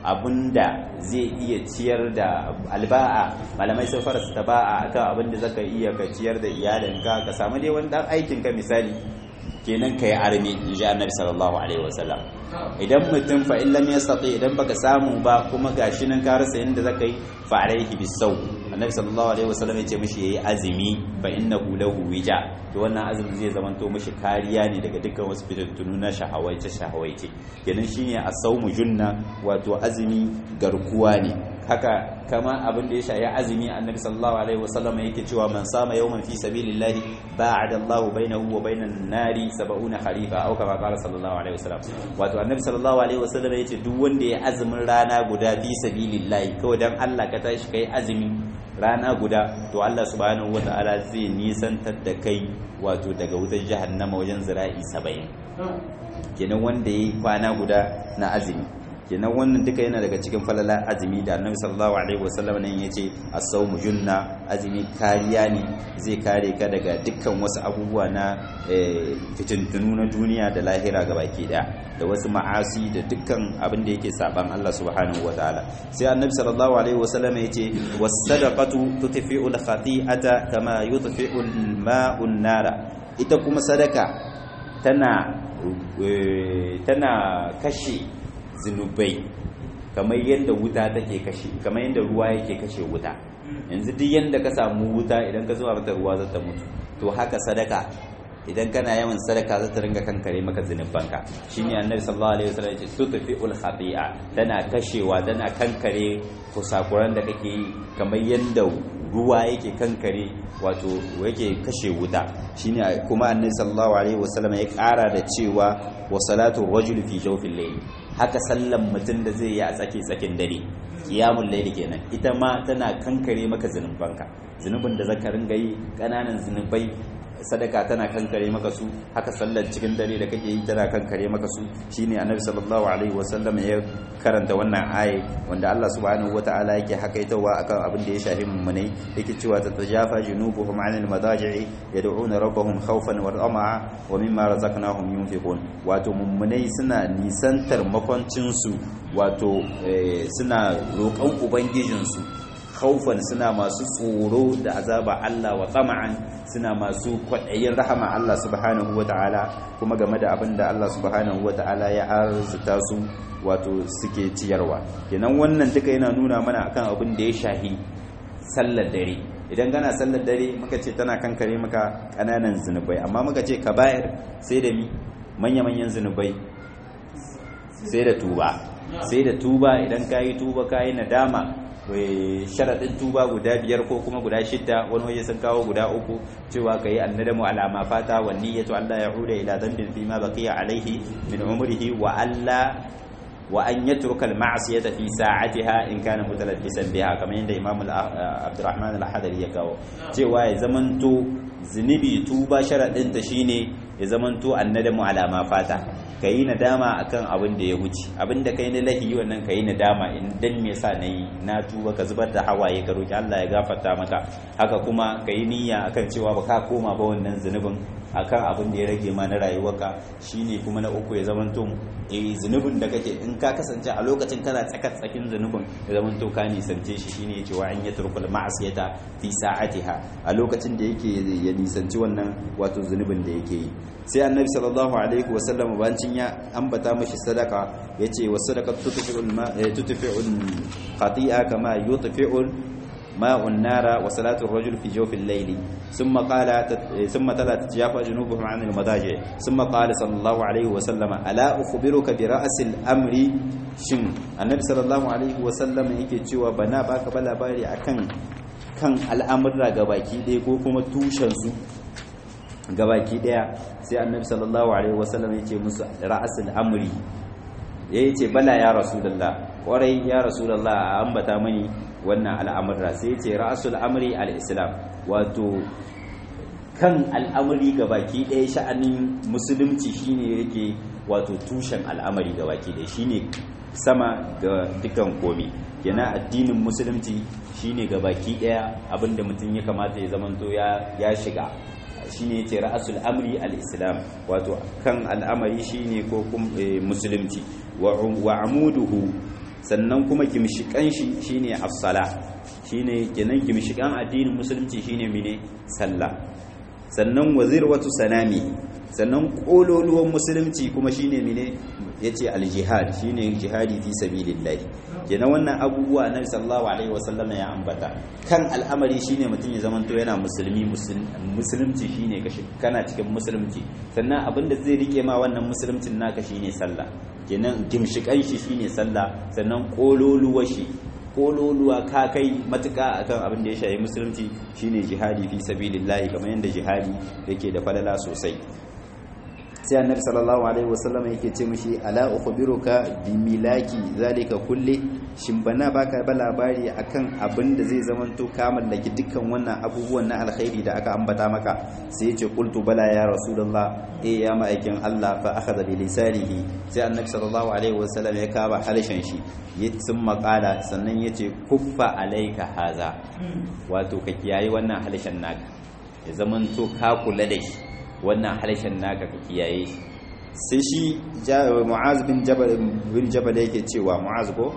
abinda zai iya ciyar da alba'a malamai sun fara ta ba'a akan abinda zaka iya ka ciyar da iyalinka ka samu dai wani dan aikin ka misali kenan kai armi inji annabi sallallahu alaihi wasallam idan mutum fa in lam yastati idan baka samu ba kuma gashi nan ka rasa inda zaka yi fa alaihi bisaw annabi sallallahu alaihi wasallam ya ce mishi yayi azumi fa innahu lahu wija to wannan azumi zai zamanto mishi kariya ne daga dukkan wasu fitintunu na shahawaice shahawaice kenan shine asawmu junna wato azumi garkuwa ne haka kama abin da ya shayi azumi annabi sallallahu alaihi wasallam yake cewa man sama yawman fi sabilillahi ba'ada Allahu bainahu wa bainan nari 70 kharifa au kama qala sallallahu alaihi wasallam wato annabi sallallahu alaihi wasallam yace duk wanda ya azumin rana guda fi sabilillahi kawai dan Allah ka tashi kai azumi rana guda to Allah subhanahu wataala zai nisantar da kai wato daga wutar jahannama wajen zira'i 70 kenan wanda yayi kwana guda na azumi kenan wannan duka yana daga cikin falala azumi da annabi sallallahu alaihi wasallam nan yace as-sawmu junna azumi kariya ne zai kare ka daga dukkan wasu abubuwa na fitintunu na duniya da lahira gabaki daya da wasu ma'asi da dukkan abin da yake saban Allah subhanahu wataala sai annabi sallallahu alaihi wasallam yace was-sadaqatu tutfi'u al-khati'ata kama yutfi'u al-ma'u an-nara ita kuma sadaka tana tana kashe zunubai kamar yadda wuta take kashe kamar yadda ruwa yake kashe wuta yanzu duk yadda ka samu wuta idan ka zuwa mata ruwa za ta mutu to haka sadaka idan kana yawan sadaka za ta ringa kankare maka zunubanka shine annabi sallallahu alaihi wasallam yace tutfi'ul khati'a tana kashewa tana kankare kusakuran da kake yi kamar yadda ruwa yake kankare wato yake kashe wuta shine kuma annabi sallallahu alaihi wasallam ya kara da cewa wa salatu rajul fi jawfil layl haka sallan mutum da zai yi a tsaki tsakin dare kiyamun laili kenan ita ma tana kankare maka zunubanka zunubin da zaka ringa yi kananan zunubai sadaka tana kankare maka su haka sallar cikin dare da kake yi tana kankare maka su shine annabi sallallahu alaihi wasallam ya karanta wannan aye wanda Allah subhanahu wataala yake hakaitawa akan abin da ya shafi mummunai yake cewa tatajafa junubuhum anil madaji'i yad'una rabbahum khawfan wa tama'a wa mimma razaqnahum yunfiqun wato mummunai suna nisantar makwancin su wato suna roƙon ubangijinsu khaufan suna masu tsoro da azaba Allah wa tsama'an suna masu kwaɗayin rahama Allah subhanahu wa ta'ala kuma game da abin da Allah subhanahu wa ta'ala ya arzuta su wato suke ciyarwa kenan wannan duka yana nuna mana akan abin da ya shahi sallar dare idan kana sallar dare muka ce tana kankare maka ƙananan zunubai amma muka ce ka bayar sai da mi manya-manyan zunubai sai da tuba sai da tuba idan ka yi tuba ka yi nadama sharaɗin tuba guda biyar ko kuma guda shidda wani waje sun kawo guda uku cewa ka yi annadamu alama fata wa niyyatu Allah ya huda ila dambin fi ma baqiya alaihi min umrihi wa Allah wa an yatruka al-ma'siyata fi sa'atiha in kana mutalabbisan biha kamar yadda Imam Abdurrahman al-Hadari ya kawo cewa ya zamanto zunubi tuba sharadin ta shine ya zamanto annadamu ala ma fata kayi nadama akan abin da ya wuce abin da kai na lahi wannan kayi nadama in dan me yasa nayi na tuba ka zubar da hawaye ka roki Allah ya gafarta maka haka kuma kayi niyya akan cewa ba ka koma ba wannan zunubin akan abin da ya rage ma na rayuwarka shine kuma na uku ya zamanto eh zunubin da kake in ka kasance a lokacin kana tsakar tsakin zunubin ya zamanto ka nisance shi shine yace wa an yatrukul ma'siyata fi sa'atiha a lokacin da yake ya nisanci wannan wato zunubin da yake yi sai annabi sallallahu alaihi wa sallam bancin ya ambata mashi sadaka yace wa sadaqatu tutfi'ul ma tutfi'ul khati'a kama yutfi'ul ماء النار وصلاة الرجل في جوف الليل ثم قال ثم تلا تتجافى جنوبهم عن المضاجع ثم قال صلى الله عليه وسلم ألا أخبرك برأس الأمر شن النبي صلى الله عليه وسلم yake cewa bana baka ba labari akan kan al'amurra gabaki ɗaya ko kuma tushen su gabaki ɗaya sai annabi sallallahu alaihi wasallam yace musu ra'asul amri yace bala ya rasulullah kwarai ya rasulullah a ambata mani wannan al'amurra sai ce ra'asul amri al-islam wato kan al'amari baki ɗaya sha'anin musulunci shine yake wato tushen al'amari baki ɗaya shine sama ga dukan komi yana addinin musulunci shine baki ɗaya abinda mutum ya kamata ya zamanto ya shiga shine yace ra'asul amri al-islam wato kan al'amari shine ko musulunci wa amuduhu sannan kuma gimshikan shi shine as-sala shine kenan gimshikan addinin musulunci shine mene sallah sannan wazirwatu sanami sannan kololuwan musulunci kuma shine mene yace al-jihad shine jihadi fi sabilillah kenan wannan abubuwa annabi sallallahu alaihi wasallam ya ambata kan al'amari shine mutum ya zamanto yana musulmi musulunci shine kashi kana cikin musulunci sannan abinda zai rike ma wannan musuluncin naka shine sallah kenan gimshikan shi shine sallah sannan kololuwa shi kololuwa ka kai matuka akan abin da ya shayi musulunci shine jihadi fi sabilillahi kamar yadda jihadi yake da falala sosai sai annabi sallallahu alaihi wasallam yake ce mishi ala ukhbiruka bi milaki zalika kulli shin bana baka ba labari akan abin da zai zamanto ka mallaki dukkan wannan abubuwan na alkhairi da aka ambata maka sai ya ce qultu bala ya rasulullah eh ya ma'aikin Allah fa akhadha bi lisanihi sai annabi sallallahu alaihi wasallam ya kaba harshen shi ya sun makala sannan ya ce kuffa alaika haza wato ka kiyaye wannan harshen naka ya zamanto ka kula da shi wannan harshen naka ka kiyaye shi sai shi mu'az bin jabal bin jabal yake cewa mu'az ko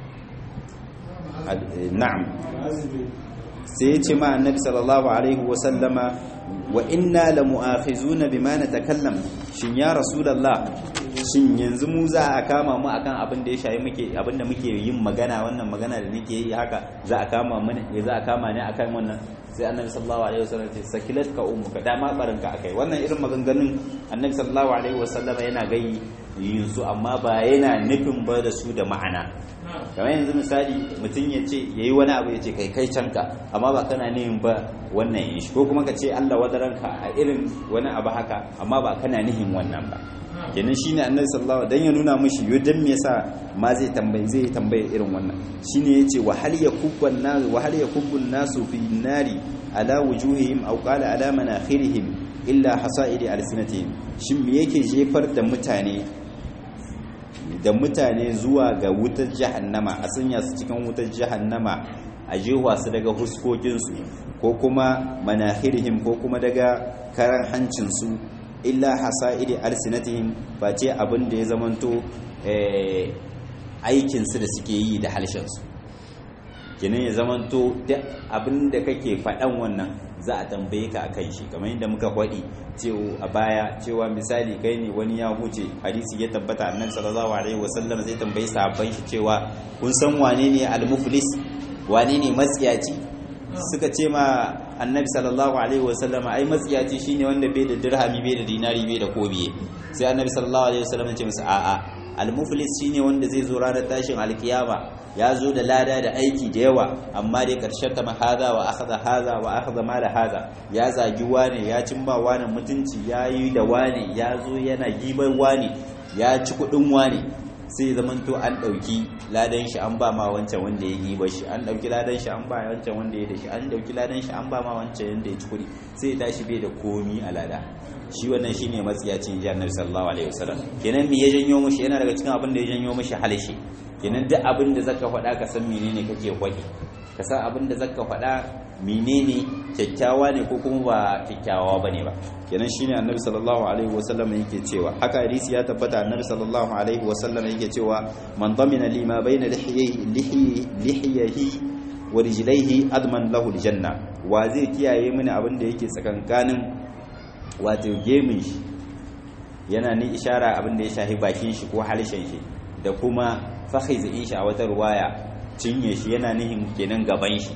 na'am sai ya ce ma annabi sallallahu alaihi wa sallama wa inna la mu'akhizuna bima natakallam shin ya rasulullah shin yanzu mu za a kama mu akan abin da ya shayi muke abin da muke yin magana wannan magana da nake yi haka za a kama mu ne za a kama ne akan wannan sai annabi sallallahu alaihi wasallam ce sakilat ka ummuka dama barinka akai wannan irin maganganun annabi sallallahu alaihi wasallam yana gayi yin su amma ba yana nufin ba da su da ma'ana kamar yanzu misali mutum ya ce ya yi wani abu ya ce kai kai canka amma ba kana nihin ba wannan yin shi ko kuma ka ce Allah wadaranka a irin wani abu haka amma ba kana nihin wannan ba kenan shine annabi sallallahu dan ya nuna mishi yo dan me yasa ma zai tambaye zai tambaye irin wannan shine yace wa hal yakubban nas wa hal yakubbun nasu fi nari ala wujuhihim aw qala ala manakhirihim illa hasaidi alsinatihim shin me yake jefar da mutane da mutane zuwa ga wutar jahannama a sanya su cikin wutar jahannama a jewa su daga huskokinsu ko kuma manahirihim ko kuma daga karan hancinsu illa hasa'idi alsinatihim face abin da ya zamanto aikinsu da suke yi da halshensu kenan ya zamanto duk abin da kake faɗan wannan za a tambaye ka akan shi kamar yadda muka faɗi a baya cewa misali kai ne wani ya huce hadisi ya tabbata annabi sallallahu alaihi wasallam zai tambayi sahabban shi cewa kun san wane ne al-muflis wane ne matsiyaci suka ce ma annabi sallallahu alaihi wasallam ai matsiyaci shine wanda bai da dirhami bai da dinari bai da kobiye sai annabi sallallahu alaihi wasallam ya ce musu a'a al-muflis shine wanda zai zo ranar tashin alkiyama ya zo da lada da aiki da yawa amma dai karshen ta haza wa akhadha haza wa akhadha ma da haza ya zagi wane ya cimma wane mutunci ya yi da wane ya zo yana gibar wane ya ci kudin wane sai zamanto an ɗauki ladan shi an ba ma wancan wanda ya giba shi an ɗauki ladan shi an ba wancan wanda ya da shi an ɗauki ladan shi an ba ma wancan wanda ya ci kuɗi sai ya tashi bai da komi a lada shi wannan shine matsiyacin ji annabi sallallahu alaihi wasallam kenan me ya janyo mushi yana daga cikin abin da ya janyo mushi halishi kenan duk abin da zaka faɗa ka san menene kake faɗi ka san abin da zaka faɗa menene kyakkyawa ne ko kuma ba kyakkyawa bane ba kenan shine annabi sallallahu alaihi wasallam yake cewa haka hadisi ya tabbata annabi sallallahu alaihi wasallam yake cewa man damina lima baina lihiyi lihiyihi wa rijlaihi adman lahu aljanna wa zai kiyaye mini abin da yake tsakankanin wato gemin shi yana ni ishara abin da ya shahi bakin shi ko halishin shi da kuma fakhizin shi a wata ruwaya cinye shi yana nihin kenan gaban shi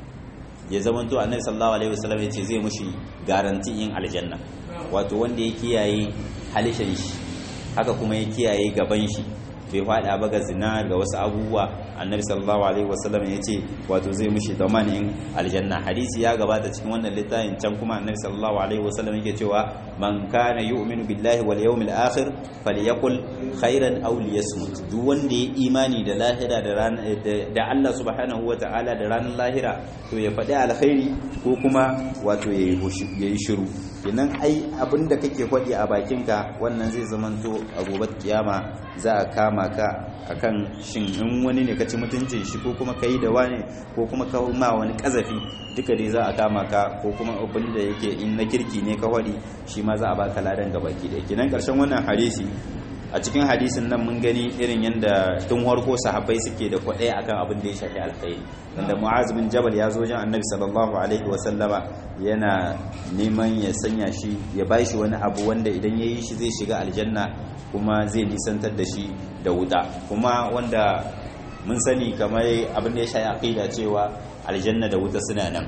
ya zamanto annabi sallallahu alaihi wasallam ya ce zai mushi garanti yin aljanna wato wanda ya kiyaye halishin shi haka kuma ya kiyaye gaban shi bai fada ba ga zina ga wasu abubuwa annabi sallallahu alaihi wasallam ya ce wato zai mushi damanin aljanna hadisi ya gabata cikin wannan littafin can kuma annabi sallallahu alaihi wasallam yake cewa man kana yu'minu billahi wal yawmil akhir falyakul khairan aw liyasmut duk wanda ya imani da lahira da ran da Allah subhanahu wataala da ranar lahira to ya faɗi alkhairi ko kuma wato yayi shiru kenan ai abinda kake faɗi a bakinka wannan zai zamanto a gobe kiyama za a kama ka akan shin in wani ne ka ci mutuncin shi ko kuma ka yi da wani ko kuma ka ma wani kazafi duka dai za a kama ka ko kuma abin da yake in na kirki ne ka waɗi shi ma za a baka ladan ga baki da kenan ƙarshen wannan hadisi a cikin hadisin nan mun gani irin yadda tun harko sahabbai suke da kwaɗaya akan abin da ya shafi alkhairi wanda mu'az bin jabal ya zo wajen annabi sallallahu alaihi wa sallama yana neman ya sanya shi ya bashi wani abu wanda idan ya yi shi zai shiga aljanna kuma zai nisantar da shi da wuta kuma wanda mun sani kamar abin da ya shafi aqida cewa aljanna da wuta suna nan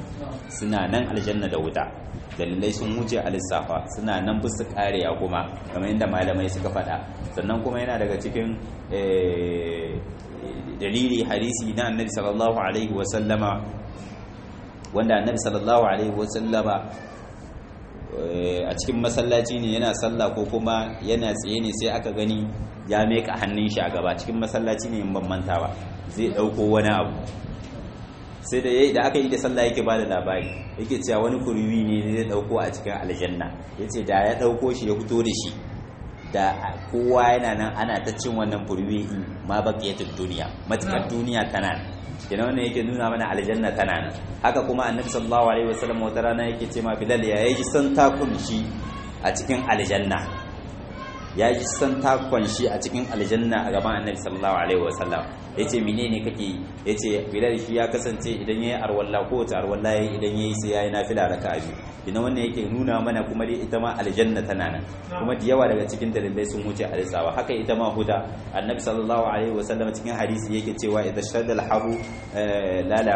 suna nan aljanna da wuta dalilai sun wuce a lissafa suna nan bisa kariya kuma kamar yadda malamai suka faɗa sannan kuma yana daga cikin dalili hadisi na annabi sallallahu alaihi wasallama wanda annabi sallallahu alaihi wasallama a cikin masallaci ne yana sallah ko kuma yana tsaye ne sai aka gani ya meka hannun shi a gaba cikin masallaci ne in ban manta ba zai ɗauko wani abu sai da yayi da aka yi da sallah yake bada labari yake cewa wani kurwi ne zai dauko a cikin aljanna yace da ya dauko shi ya fito da shi da kowa yana nan ana ta cin wannan kurwi ma baqiyatud duniya matakar duniya tana nan kenan wannan yake nuna mana aljanna tana nan haka kuma annabi sallallahu alaihi wasallam wata rana yake ce ma bilal ya yi san takun shi a cikin aljanna ya ji san takon shi a cikin aljanna a gaban annabi sallallahu alaihi wasallam ya ce menene kake ya ce bilal shi ya kasance idan ya yi arwalla ko wata arwalla ya yi idan ya yi sai ya yi nafila raka biyu ina wannan yake nuna mana kuma dai ita ma aljanna tana nan kuma da yawa daga cikin dalilai sun wuce a lissawa haka ita ma huda annabi sallallahu alaihi wasallam cikin hadisi yake cewa idan shadda al-haru lala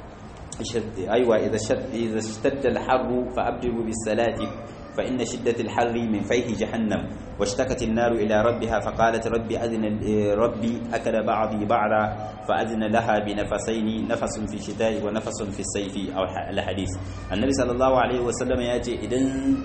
أيوة إذا شد إذا اشتد الحر فأبدلوا بالصلاة فإن شدة الحر من فيه جهنم واشتكت النار إلى ربها فقالت ربي أذن ربي أكل بعضي بعضا فأذن لها بنفسين نفس في الشتاء ونفس في الصيف أو الحديث النبي صلى الله عليه وسلم يأتي إذن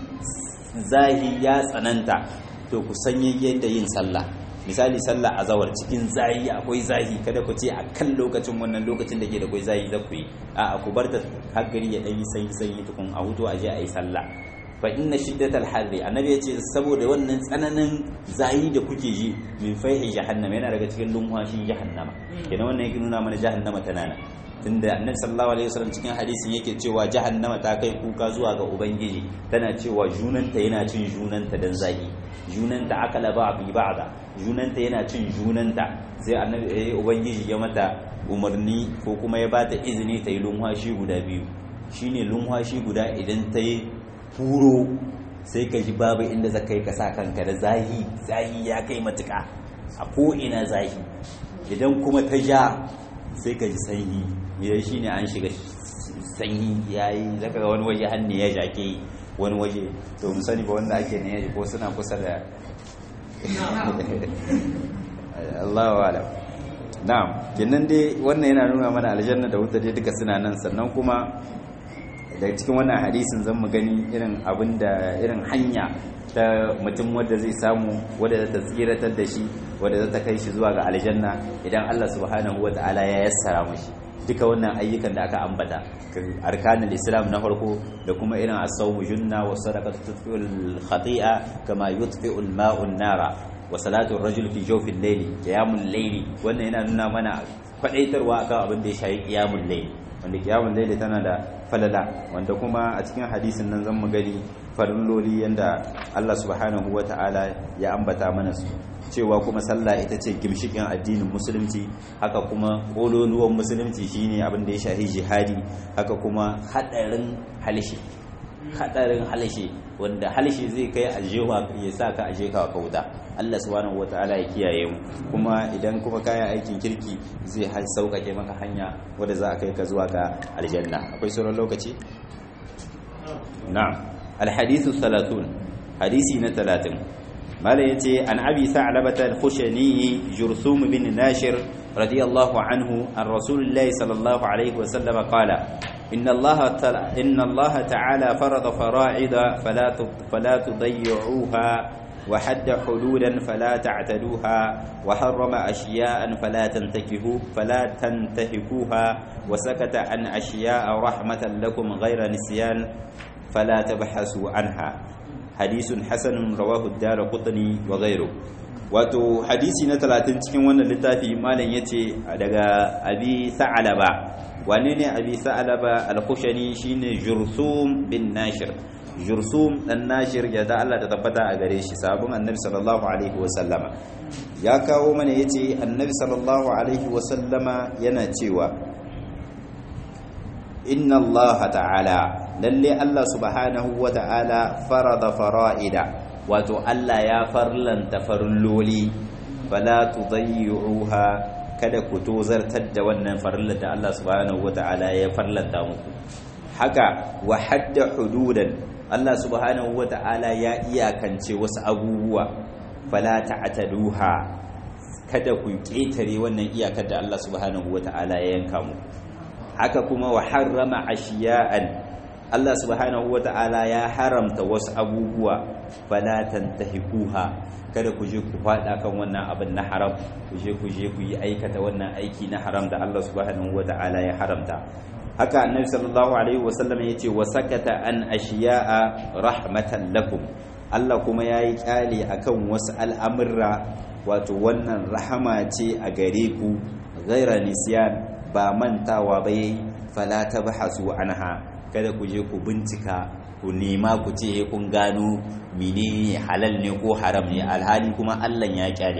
زاهي يا سننتا to ku sanye yadda yin sallah misali sallah a zawar cikin zahi akwai zahi kada ku ce a kan lokacin wannan lokacin da ke da akwai zahi za ku yi a ku bar ta haggari ya ɗanyi sanyi sanyi tukun a hutu a je a yi sallah fa inna shiddatal harri annabi ya ce saboda wannan tsananin zahi da kuke ji min faihi jahannama yana daga cikin lumhashin jahannama kenan wannan yake nuna mana jahannama tana nan tunda annabi sallallahu alaihi wasallam cikin hadisin yake cewa jahannama ta kai kuka zuwa ga ubangiji tana cewa junanta yana cin junanta dan zagi junanta akala ba bi ba'da junanta yana cin junanta sai annabi eh ubangiji ya mata umarni ko kuma ya bata izini ta yi lumhashi guda biyu shine lumhashi guda idan ta yi furo sai ka ji babu inda za kai ka sa kanka da zahi zahi ya kai matuka a ko ina zahi idan kuma ta ja sai ka ji sanyi ya shi ne an shiga sanyi ya yi zaka ga wani waje hannu ya jake wani waje to mu sani ba wanda ake ne ko suna kusa da Allah wa alam na'am kenan dai wannan yana nuna mana aljanna da wuta dai duka suna nan sannan kuma daga cikin wannan hadisin zan mu gani irin abin da irin hanya ta mutum wadda zai samu wadda za ta tsiratar da shi wadda za ta kai shi zuwa ga aljanna idan Allah subhanahu wata'ala ya yassara mashi duka wannan ayyukan da aka ambata arkanul islam na farko da kuma irin as-sawmu junna wa sadaqatu tutfi'ul khati'a kama yutfi'ul ma'u nara wa salatu ar-rajul fi jawfil layli qiyamul layli wannan yana nuna mana kwadaitarwa akan abin da ya shayi qiyamul layli wanda qiyamul layli tana da falala wanda kuma a cikin hadisin nan zan mu gani farilloli yanda Allah subhanahu wata'ala ya ambata mana su cewa kuma sallah ita ce gimshikin addinin musulunci haka kuma kololuwan musulunci shine abin da ya shahi jihadi haka kuma hadarin halishi hadarin halishi wanda halishi zai kai aljewa ya sa ka aje ka kauta Allah subhanahu wataala ya kiyaye mu kuma idan kuma kaya aikin kirki zai sauƙaƙe maka hanya wadda za a kai ka zuwa ga aljanna akwai sauran lokaci na'am alhadithu 30 hadisi na 30 mala yace an abi sa'labata al-khushani jurthum bin nashir radiyallahu anhu an rasulillahi sallallahu alaihi wa sallam qala inna allaha ta'ala inna allaha ta'ala farada fara'ida fala fala tudayyi'uha wa hadda hududan fala ta'taduha wa harrama ashiya'a fala tantakihu fala tantahikuha wa sakata an ashiya'a rahmatan lakum ghayra nisyan fala tabhasu anha hadisun hasanun rawahu ad-darqutni wa ghayru wato hadisi na 30 cikin wannan littafi malam yace daga abi sa'alaba wane ne abi sa'alaba al-khushani shine jursum bin nashir jursum dan nashir ya da Allah ta tabbata a gare shi sabon annabi sallallahu alaihi wa sallama ya kawo mana yace annabi sallallahu alaihi wa sallama yana cewa inna Allah ta'ala lalle Allah subhanahu wa ta'ala farada fara'ida wato Allah ya farlanta farloli fala tudayyuha kada ku tozartar da wannan farlar da Allah subhanahu wa ta'ala ya farlanta muku haka wa hadda hududan Allah subhanahu wa ta'ala ya iyakance wasu abubuwa fala ta'taduha kada ku ketare wannan iyakar da Allah subhanahu wa ta'ala ya yanka muku haka kuma wa harrama ashiya'an Allah subhanahu wata'ala ya haramta wasu abubuwa fala tantahikuha kada ku je ku fada kan wannan abin na haram ku je ku je ku yi aikata wannan aiki na haram da Allah subhanahu wata'ala ya haramta haka annabi sallallahu alaihi wasallam yace wa sakata an ashiya'a rahmatan lakum Allah kuma yayi kyale akan wasu al'amurra wato wannan rahama ce a gare ku ghaira nisyan ba mantawa ba yayi fala tabhasu anha kada ku je ku bincika ku nema ku ce kun gano menene halal ne ko haram ne alhali kuma Allah ya kyale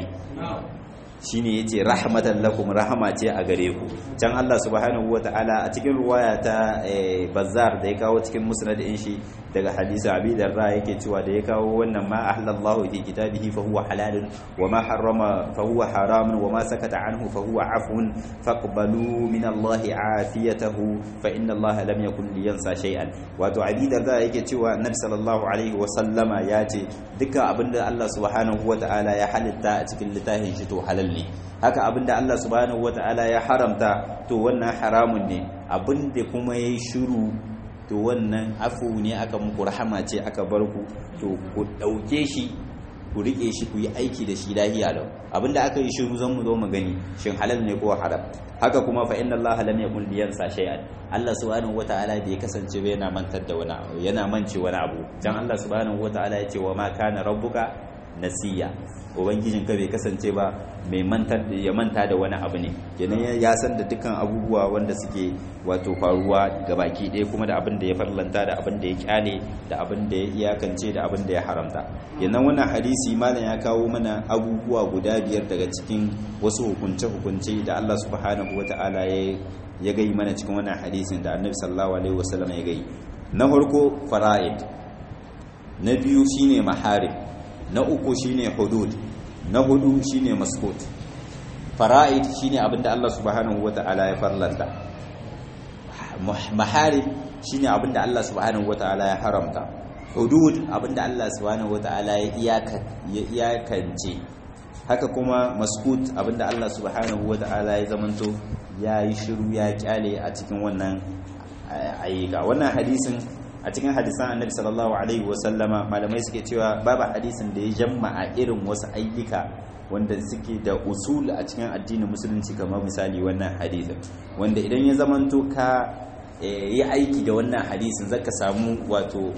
shine yace rahmatan lakum rahama ce a gare ku can Allah subhanahu wataala a cikin ruwaya ta Bazzar da ya kawo cikin musnad din shi daga hadisi Abi Darda yake cewa da ya kawo wannan ma ahlallahu fi kitabihi fa huwa halalun wa ma harrama fa huwa haramun wa ma sakata anhu fa huwa afun faqbalu min Allah afiyatahu fa inna Allah lam yakun liyansa shay'an wato Abi Darda yake cewa Annabi sallallahu alaihi wa sallama ya ce duka abinda Allah subhanahu wataala ya halitta a cikin littafin shi to halal ne haka abinda Allah subhanahu wata'ala ya haramta to wannan haramun ne abinda kuma yayi shiru to wannan afu ne aka muku rahama ce aka bar ku to ku dauke shi ku rike shi ku yi aiki da shi lahiya lau abinda aka yi shiru zan mu zo mu gani shin halal ne ko haram haka kuma fa inna Allah lam yakun liyansa shay'an Allah subhanahu wata'ala bai kasance ba yana mantar da wani abu yana mance wani abu dan Allah subhanahu wata'ala ya ce wa ma kana rabbuka nasiya ubangijin ka bai kasance ba mai mantar ya manta da wani abu ne kenan ya san da dukkan abubuwa wanda suke wato faruwa ga baki ɗaya kuma da abin da ya farlanta da abin da ya kyale da abin da ya iyakance da abin da ya haramta kenan wannan hadisi malam ya kawo mana abubuwa guda biyar daga cikin wasu hukunce hukunce da Allah subhanahu wataala ya ya gai mana cikin wannan hadisin da Annabi sallallahu alaihi wasallam ya gai na farko fara'id na biyu shine maharim na uku shine hudud na hudu shine maskut fara'id shine abinda Allah subhanahu wata'ala ya farlanta maharib shine abinda Allah subhanahu wata'ala ya haramta hudud abinda Allah subhanahu wata'ala ya iyakance haka kuma maskut abinda Allah subhanahu wata'ala ya zamanto ya yi shiru ya kyale a cikin wannan ayyuka wannan hadisin a cikin hadisan annabi sallallahu alaihi wasallama malamai suke cewa babu hadisin da ya jamma'a irin wasu ayyuka wanda suke da usul a cikin addinin musulunci kamar misali wannan hadisin wanda idan ya zamanto ka yi aiki da wannan hadisin zaka samu wato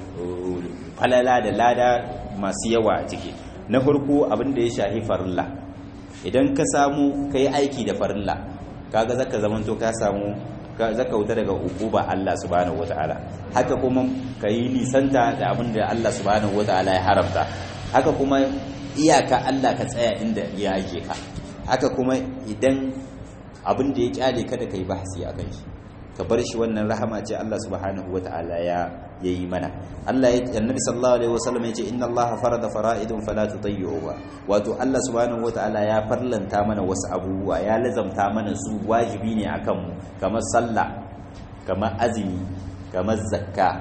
falala da lada masu yawa a ciki na farko abin da ya shahi farilla idan ka samu ka yi aiki da farilla kaga zaka zamanto ka samu zaka wuta daga ukuba Allah subhanahu wataala haka kuma ka yi nisanta da abin da Allah subhanahu wataala ya haramta haka kuma iyaka Allah ka tsaya inda ya ake ka haka kuma idan abin da ya kyale kada ka yi bahasi a kan shi ka bar shi wannan rahama ce Allah subhanahu wata'ala ya yayi mana Allah ya annabi sallallahu alaihi wasallam ya ce inna Allah farada fara'idun fala tudayyi'uha wato Allah subhanahu wata'ala ya farlanta mana wasu abubuwa ya lazamta mana su wajibi ne akan mu kamar sallah kamar azumi kamar zakka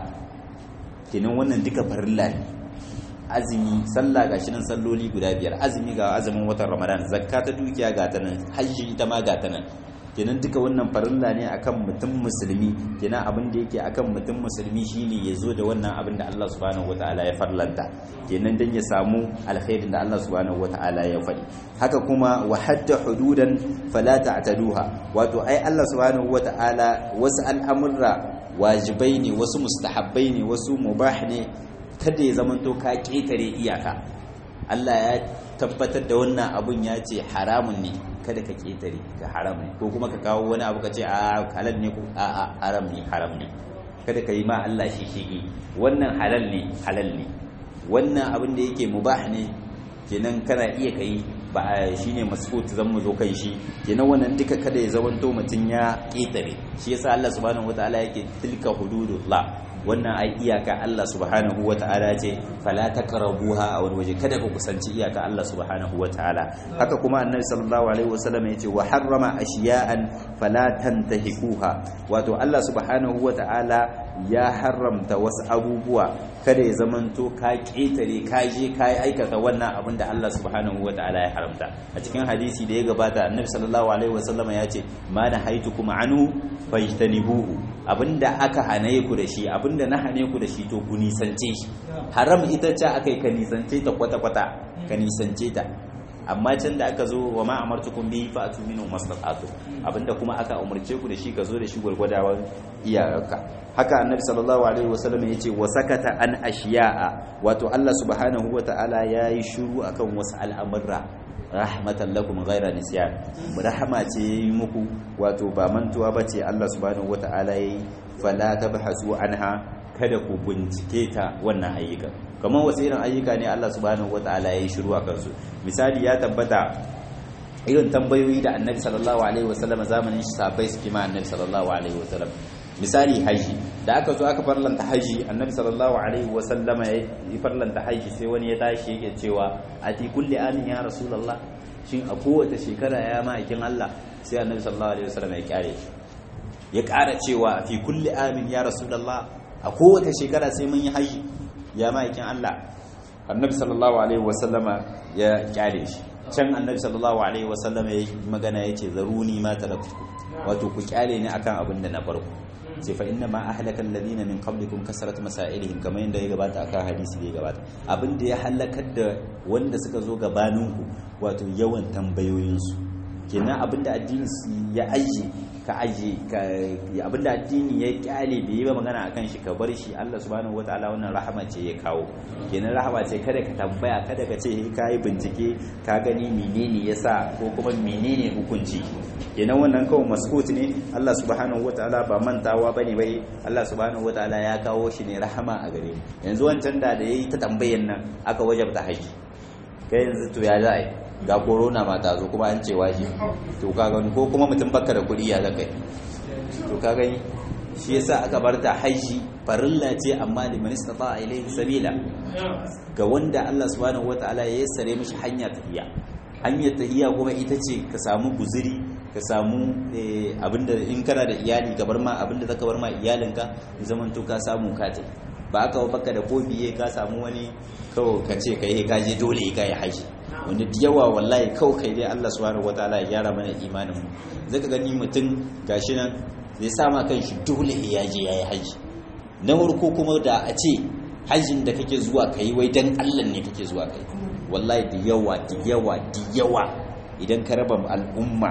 kinan wannan duka farilla ne azumi sallah gashi nan salloli guda biyar azumi ga azumin watan ramadan zakka ta dukiya ga ta nan hajji ita ma ga ta nan kenan duka wannan farilla ne akan mutum musulmi kenan abin da yake akan mutum musulmi shine ya zo da wannan abin da Allah subhanahu wataala ya farlanta kenan dan ya samu alkhairin da Allah subhanahu wataala ya faɗi haka kuma wa hadda hududan fala ta'taduha wato ai Allah subhanahu wataala wasu al'amurra wajibai ne wasu mustahabbai ne wasu mubah ne kada ya zamanto ka ketare iyaka Allah ya tabbatar da wannan abun ya ce haramun ne kada ka ketare ka haram ne ko kuma ka kawo wani abu ka ce a halal ne ko a a haram ne haram ne kada ka yi ma Allah shi shi wannan halal ne halal ne wannan abin da yake mubah ne kenan kana iya kai ba shine masfut zan mu zo kai shi kenan wannan duka kada ya zamanto mutun ya ketare shi yasa Allah subhanahu wataala yake tilka hududullah wannan ai iyaka Allah subhanahu wata'ala ce fala taqrabuha a wani waje kada ku kusanci iyaka Allah subhanahu wata'ala haka kuma annabi sallallahu alaihi wasallam yace wa harrama ashiya'an fala tantahikuha wato Allah subhanahu wata'ala ya haramta wasu abubuwa kada ya zamanto ka ketare ka je ka aikata wannan abin da Allah subhanahu wata'ala ya haramta a cikin hadisi da ya gabata annabi sallallahu alaihi wasallam ya ce ma na haitukum anhu fajtanibuhu abinda aka hane ku da shi abinda na hane ku da shi to ku nisance shi haram ita ce aka yi ka nisance ta kwata-kwata ka nisance ta amma can da aka zo wa ma amartukum bi fa atu minhu mastata'tu abinda kuma aka umarce ku da shi ka zo da shi gurgurdawan iyayenka haka annabi sallallahu alaihi wasallam yace wa sakata an ashiya'a wato Allah subhanahu wata'ala yayi shiru akan wasu al'amurra rahmatan lakum ghaira nisyan rahama ce yi muku wato ba mantuwa bace Allah subhanahu wata'ala yayi fala tabhasu anha kada ku bincike ta wannan ayyuka kamar wasu irin ayyuka ne Allah subhanahu wata'ala yayi shiru a kansu misali ya tabbata irin tambayoyi da Annabi sallallahu alaihi wasallam zamanin shi sahabbai suke ma Annabi sallallahu alaihi wasallam misali haji da aka zo aka farlanta haji annabi sallallahu alaihi wa sallama ya farlanta haji sai wani ya tashi yake cewa a ti kulli amin ya rasulullah shin a kowace shekara ya ma'aikin Allah sai annabi sallallahu alaihi wa sallama ya kyare shi ya ƙara cewa fi kulli amin ya rasulullah a kowace shekara sai mun yi haji ya ma'aikin Allah annabi sallallahu alaihi wa sallama ya kyare shi can annabi sallallahu alaihi wa sallama ya magana yace zaruni ma talaktu wato ku kyale ni akan abin da na farko sai fa inna ma ahlaka alladhina min qablikum kasrat masailihim kamar yadda ya gabata akan hadisi da ya gabata abinda ya halakar da wanda suka zo gabaninku wato yawan tambayoyinsu kenan abinda addini ya aje ka aje ka abinda addini ya kyale bai yi ba magana akan shi ka bar shi Allah subhanahu wataala wannan rahama ce ya kawo kenan rahama ce kada ka tambaya kada ka ce ka yi bincike ka gani menene yasa ko kuma menene hukunci kenan wannan kawai maskut ne Allah subhanahu wataala ba mantawa bane bai Allah subhanahu wataala ya kawo shi ne rahama a gare mu yanzu wancan da da yayi ta tambayan nan aka wajabta haji kai yanzu to ya za ga corona ma ta zo kuma an ce waje to ka gani ko kuma mutum baka da kuɗi ya zaka to ka gani shi yasa aka bar ta haji farilla ce amma liman istata ilayhi sabila ga wanda Allah subhanahu wataala ya yassare mishi hanya tafiya hanyar tahiya kuma ita ce ka samu guziri ka samu abinda in kana da iyali ka bar ma abinda zaka bar ma iyalinka zaman to ka samu ka ta ba aka baka da ko biye ka samu wani kawai ka ce kai ka je dole ka yi haji wanda da yawa wallahi kawai kai dai Allah subhanahu wataala ya gyara mana imanin mu zaka gani mutum gashi nan zai sama kan shi dole ya je yayi haji na farko kuma da a ce hajjin da kake zuwa kai wai dan Allah ne kake zuwa kai wallahi da yawa da yawa da yawa idan ka raba al'umma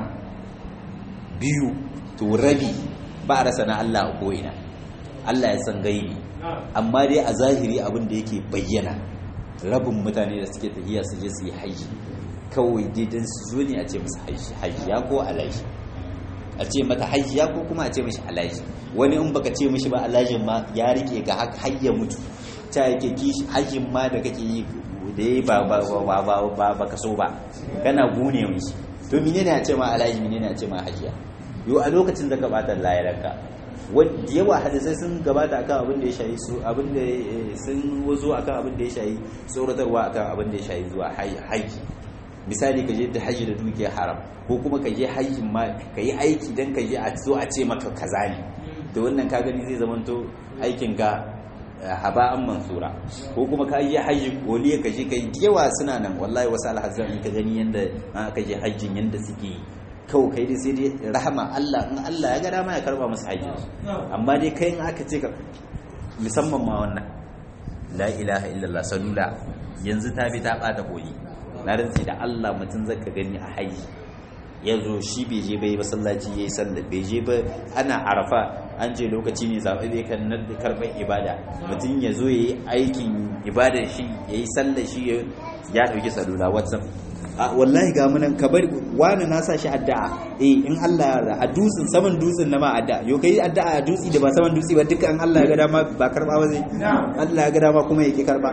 biyu to rabi ba a rasa na Allah a ko'ina Allah ya san gaibi amma dai a zahiri abin da yake bayyana rabin mutane da suke tafiya su je su yi haji kawai daidan su zo ne a ce musu hajiya ko alaji a ce mata hajiya ko kuma a ce mishi alaji wani in baka ce mishi ba alajin ma ya rike ga har ya mutu ta yake kishi hajjin ma da kake yi da yi ba ba ba ba ba ba ka so ba kana gune mishi to menene a ce ma alaji menene a ce ma hajiya yo a lokacin da ka bata layaranka wanda yawa hadisai sun gabata akan abin da ya shayi su abin da sun wazo akan abin da ya shayi tsoratarwa akan abin da ya shayi zuwa haji misali ka je da haji da dukiyar haram ko kuma ka je hajjin ma ka yi aiki don ka je a zo a ce maka kaza ne to wannan ka gani zai zamanto aikin ka haba'an mansura ko kuma ka yi hajji koliya ka je ka yi yawa suna nan wallahi wasu alhazan in ka gani yanda aka je hajjin yanda suke yi kawai kai dai sai dai rahama Allah in Allah ya ga dama ya karba musu hajji amma dai kai in aka ce ka musamman ma wannan la ilaha illallah salula yanzu ta bi ta bata koyi na rantsi da Allah mutum zaka gani a haji ya zo shi bai je bai masallaci yayi sallah bai je ba ana arafa an ce lokaci ne zaɓe bai kan nan karɓar ibada mutum ya zo yayi aikin ibadar shi yayi sallah shi ya ɗauki salula whatsapp a wallahi ga munan ka bari wani na sa shi addu'a eh in Allah ya a dutsen saman dutsen na ma addu'a yo kai addu'a a dutsi da ba saman dutsi ba dukkan Allah ya ga dama ba karba ba zai Allah ya ga dama kuma yake karba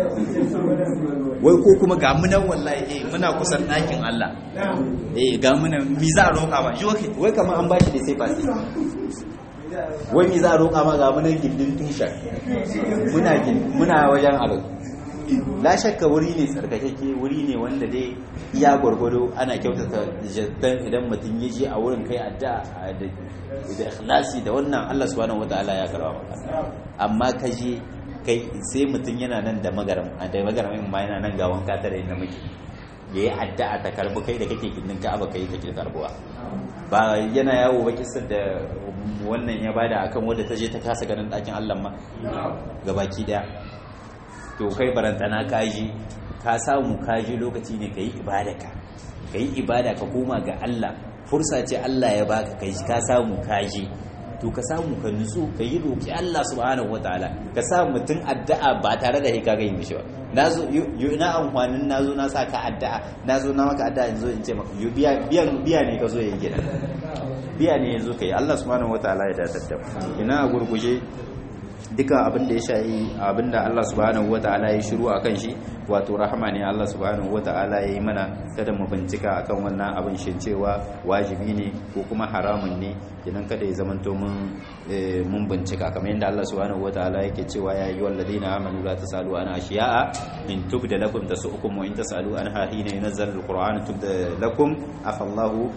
wai ko kuma ga munan wallahi eh muna kusan ɗakin Allah eh ga munan mi za a roƙa ba yo wai kamar an bashi da sai fasi wai mi za a roƙa ma ga munan gindin tushen muna muna wajen abin la shakka wuri ne tsarkakeke wuri ne wanda dai iya gwargwado ana kyautata jaddan idan mutum ya je a wurin kai addu'a da ikhlasi da wannan Allah subhanahu wataala ya karba maka amma ka je kai sai mutum yana nan da magaram da magaram ma yana nan ga wanka tare da miki yayi addu'a ta karbu kai da kake kidin Ka'aba kai take karbuwa ba yana yawo ba kisar da wannan ya bada akan wanda ta je ta kasa ganin ɗakin Allah ma gabaki daya to kai barantana kaji ka samu kaji lokaci ne ka yi ibadaka ka yi ibada ka koma ga Allah fursa ce Allah ya baka kai ka samu kaji to ka samu ka nutsu ka yi roki Allah subhanahu wataala ka sa mutum addu'a ba tare da ka gani mishi ba nazo ina amfanin nazo na sa ka addu'a nazo na maka addu'a yanzu in ce maka biya biyan biya ne ka zo yayi gidan biya ne yanzu kai Allah subhanahu wataala ya datar da ina gurguje duka abin da ya shayi abin da Allah subhanahu wata'ala ya shiru akan shi wato rahama ne Allah subhanahu wata'ala ya yi mana kada mu bincika akan wannan abin shin cewa wajibi ne ko kuma haramun ne idan kada ya zamanto mun mun bincika kamar yadda Allah subhanahu wata'ala yake cewa ya yi walladina amanu la tasalu an ashiya'a in tubda lakum tasu'ukum wa in tasalu anha hina yunzal alquran tubda lakum afallahu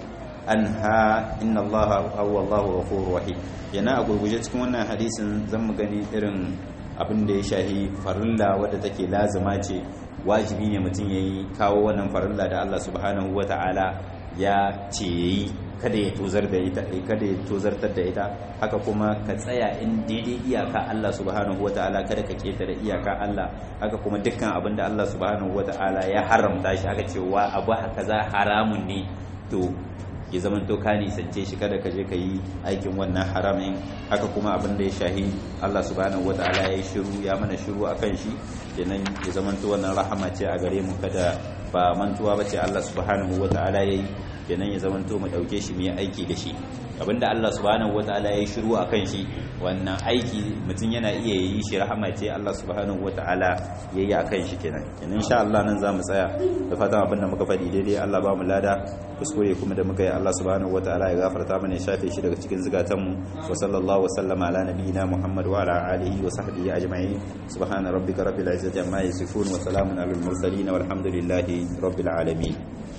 anha inna allaha huwa allahu ghafurur rahim yana a gurguje cikin wannan hadisin zan mu gani irin abin da ya shahi farilla wadda take lazima ce wajibi ne mutum yayi kawo wannan farilla da Allah subhanahu wata'ala ya ce yayi kada ya tozar da ita kada ya tozartar da ita haka kuma ka tsaya in daidai iyaka Allah subhanahu wata'ala kada ka ketare iyaka Allah haka kuma dukkan abin da Allah subhanahu wata'ala ya haramta shi aka ce wa abu haka za haramun ne to ya zaman to ka nisance shi kada ka je ka yi aikin wannan haramin haka kuma abin da ya shahi Allah subhanahu wataala ya yi shiru ya mana shiru akan shi kenan ya zaman to wannan rahama ce a gare mu kada ba mantuwa bace Allah subhanahu wataala ya yi kenan ya zaman to mu dauke shi mu yi aiki da shi abinda Allah subhanahu wataala ya yi shiru akan shi wannan aiki mutum yana iya yi shi rahama ce Allah subhanahu wataala ya yi akan shi kenan kenan insha Allah nan za mu tsaya da fatan abinda muka faɗi daidai Allah ba mu lada kuskure kuma da muka yi Allah subhanahu wataala ya gafarta mana ya shafe shi daga cikin zukatanmu wa sallallahu wasallama ala nabiyyina Muhammad wa ala alihi wa sahbihi ajma'in subhana rabbika rabbil izzati amma yasifun wa salamun alal mursalin walhamdulillahi rabbil alamin